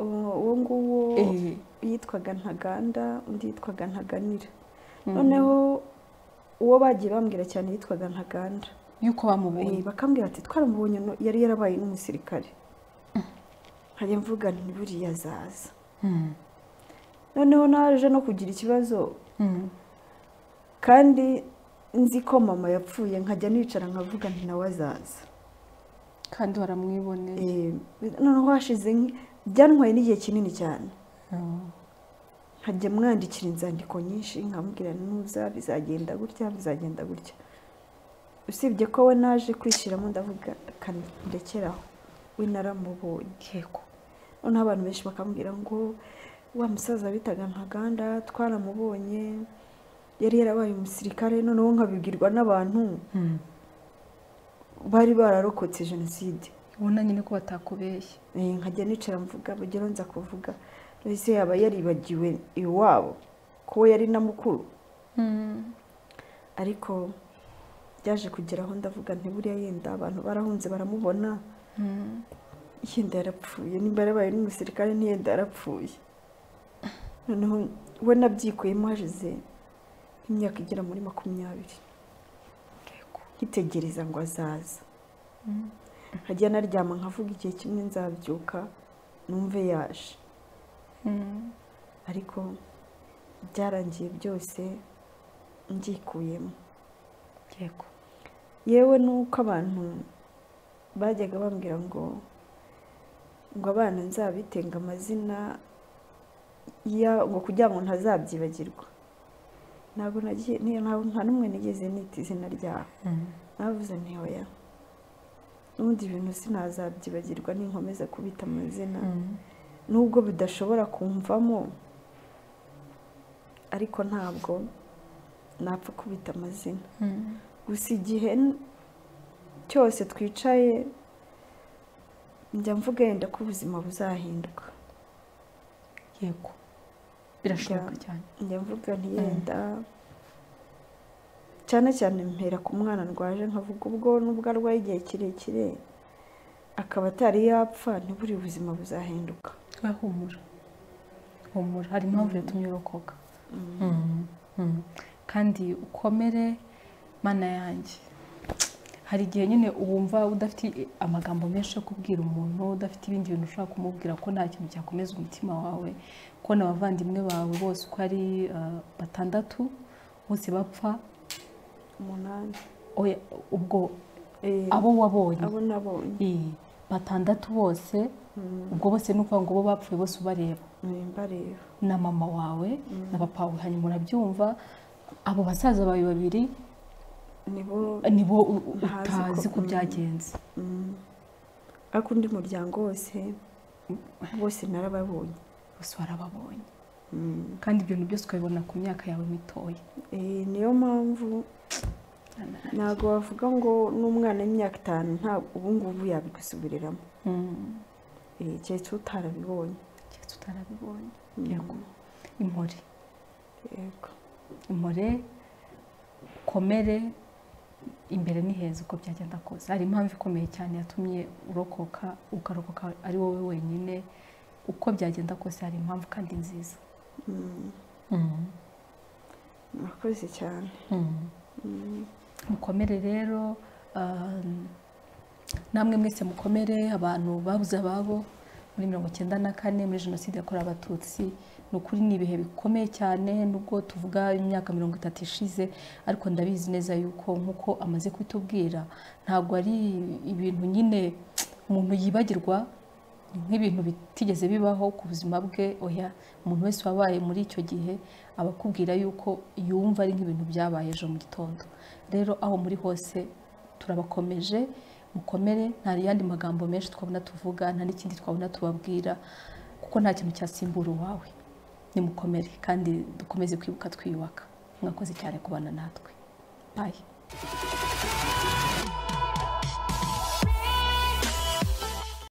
uwo uwo nguwo Eh, yitwaga ntaganda undi yitwaga ntaganira noneho uwo bagiye bambwira cyane yitwaga ntaganda yuko Eh, bamubonye bakambwira bati twaramubonye no- yari yarabaye n'umusirikare nkajya mvuga nti buriya azaza Mm, noneho naje no kugira ikibazo mm, kandi nzi ko mama yapfuye nkajya nicara nkavuga nti nawe azaza kandi waramwiboneye Eh, noneho hashize nk- byantwaye n'igihe kinini cyane Mm, nkajya mwandikira inzandiko nyinshi nkamubwira nuza bizagenda gutya bizagenda gutya usibye ko we naje kwishyiramo ndavuga ndekeraho we naramubonye keko noneho abantu benshi bakambwira ngo wa musaza bitaga ntaganda twaramubonye yari yarabaye umusirikare noneho nkabibwirwa n'abantu Mm. bari bararokotse jenoside ubona nyine ko batakubeshye Eh, nkajya nicara mvuga bugero nza kuvuga ese yaba yaribagiwe iwabo ko we yari na mukuru Mm, ariko byaje kugeraho ndavuga nti buriya yenda abantu barahunze baramubona mm. yenda yarapfuye nimba yarabaye n'umusirikare ntiyenda yarapfuye noneho we nabyikuyemo hashize nk'imyaka igera muri makumyabiri nkitegereza ngo azaza Mm. nkajya naryama nkavuga igihe kimwe nzabyuka numve yaje Mm. ariko byarangiye byose mbyikuyemo keko yewe nuko abantu bajyaga bambwira ngo ngo abana nzabitenga amazina ya- ngo kugira ngo ntazabyibagirwa ntabwo nagiye ni- nta- nta n'umwe nigeze nita izina ryabo Mm. navuze nti oya n'ubundi ibintu sinazabyibagirwa ninkomeza kubita amazina Mm. nubwo bidashobora kumvamo ariko ntabwo napfa kubita amazina Mm. gusa igihe n- cyose twicaye njya mvuga yenda ko ubuzima buzahinduka yego birashoboka cyane njya mvuga ntiyenda cyane cyane mpera ku mwana ndwaje nkavuga ubwo nubwo arwaye igihe kirekire akaba atari yapfa ntiburi ubuzima buzahinduka we humura humura hari impamvu yatumye urokoka Mm, mm. kandi ukomere mana yanjye hari igihe nyine wumva udafite amagambo menshi yo kubwira umuntu udafite ibindi bintu ushobora kumubwira ko nta kintu cyakomeza umutima wawe kubona abavandimwe bawe bose uko ari eh, batandatu bose bapfa umunani oya, ubwo Eh, abo wabonye abo nabonye eh, batandatu bose Mm, ubwo bose ni ukuvuga ngo bo bapfuye bose ubareba eh, mbareba na mama wawe na papa wawe hanyuma urabyumva abo basaza bawe babiri nibo nibo u- u- Ntazi ko- utazi ko byagenze mm, ariko undi muryango wose bose narababonye bose warababonye Mm. kandi ibyo bintu byose ukabibona ku myaka yawe mitoya Eh, niyo mpamvu ntabwo wavuga ngo n'umwana w'imyaka itanu ntabwo ubu ngubu yabigusubiriramo Mm, Eh, keretse utarabibonye keretse utarabibonye Mm, Yego. impore yego impore ukomere imbere ni heza uko byagenda kose hari impamvu ikomeye cyane yatumye urokoka ukarokoka ari wowe wenyine uko byagenda kose hari impamvu kandi nziza Mm, Mm. murakoze cyane Mm. mukomere rero um, namwe mwese mukomere abantu babuze ababo muri mirongo icyenda na kane muri jenoside yakorewe abatutsi ni ukuri ni ibihe bikomeye cyane nubwo tuvuga imyaka mirongo itatu ishize ariko ndabizi neza yuko nk'uko amaze kubitubwira ntabwo ari ibintu nyine umuntu yibagirwa ni nk'ibintu bitigeze bibaho ku buzima bwe oya umuntu wese wabaye muri icyo gihe aba akubwira yuko yumva ari nk'ibintu byabaye ejo mu gitondo rero aho muri hose turabakomeje mukomere nta yandi magambo menshi twabona tuvuga nta n'ikindi twabona tubabwira kuko nta kintu cyasimbura uwawe nimukomere kandi dukomeze kwibuka twiyubaka mwakoze cyane kubana natwe bayi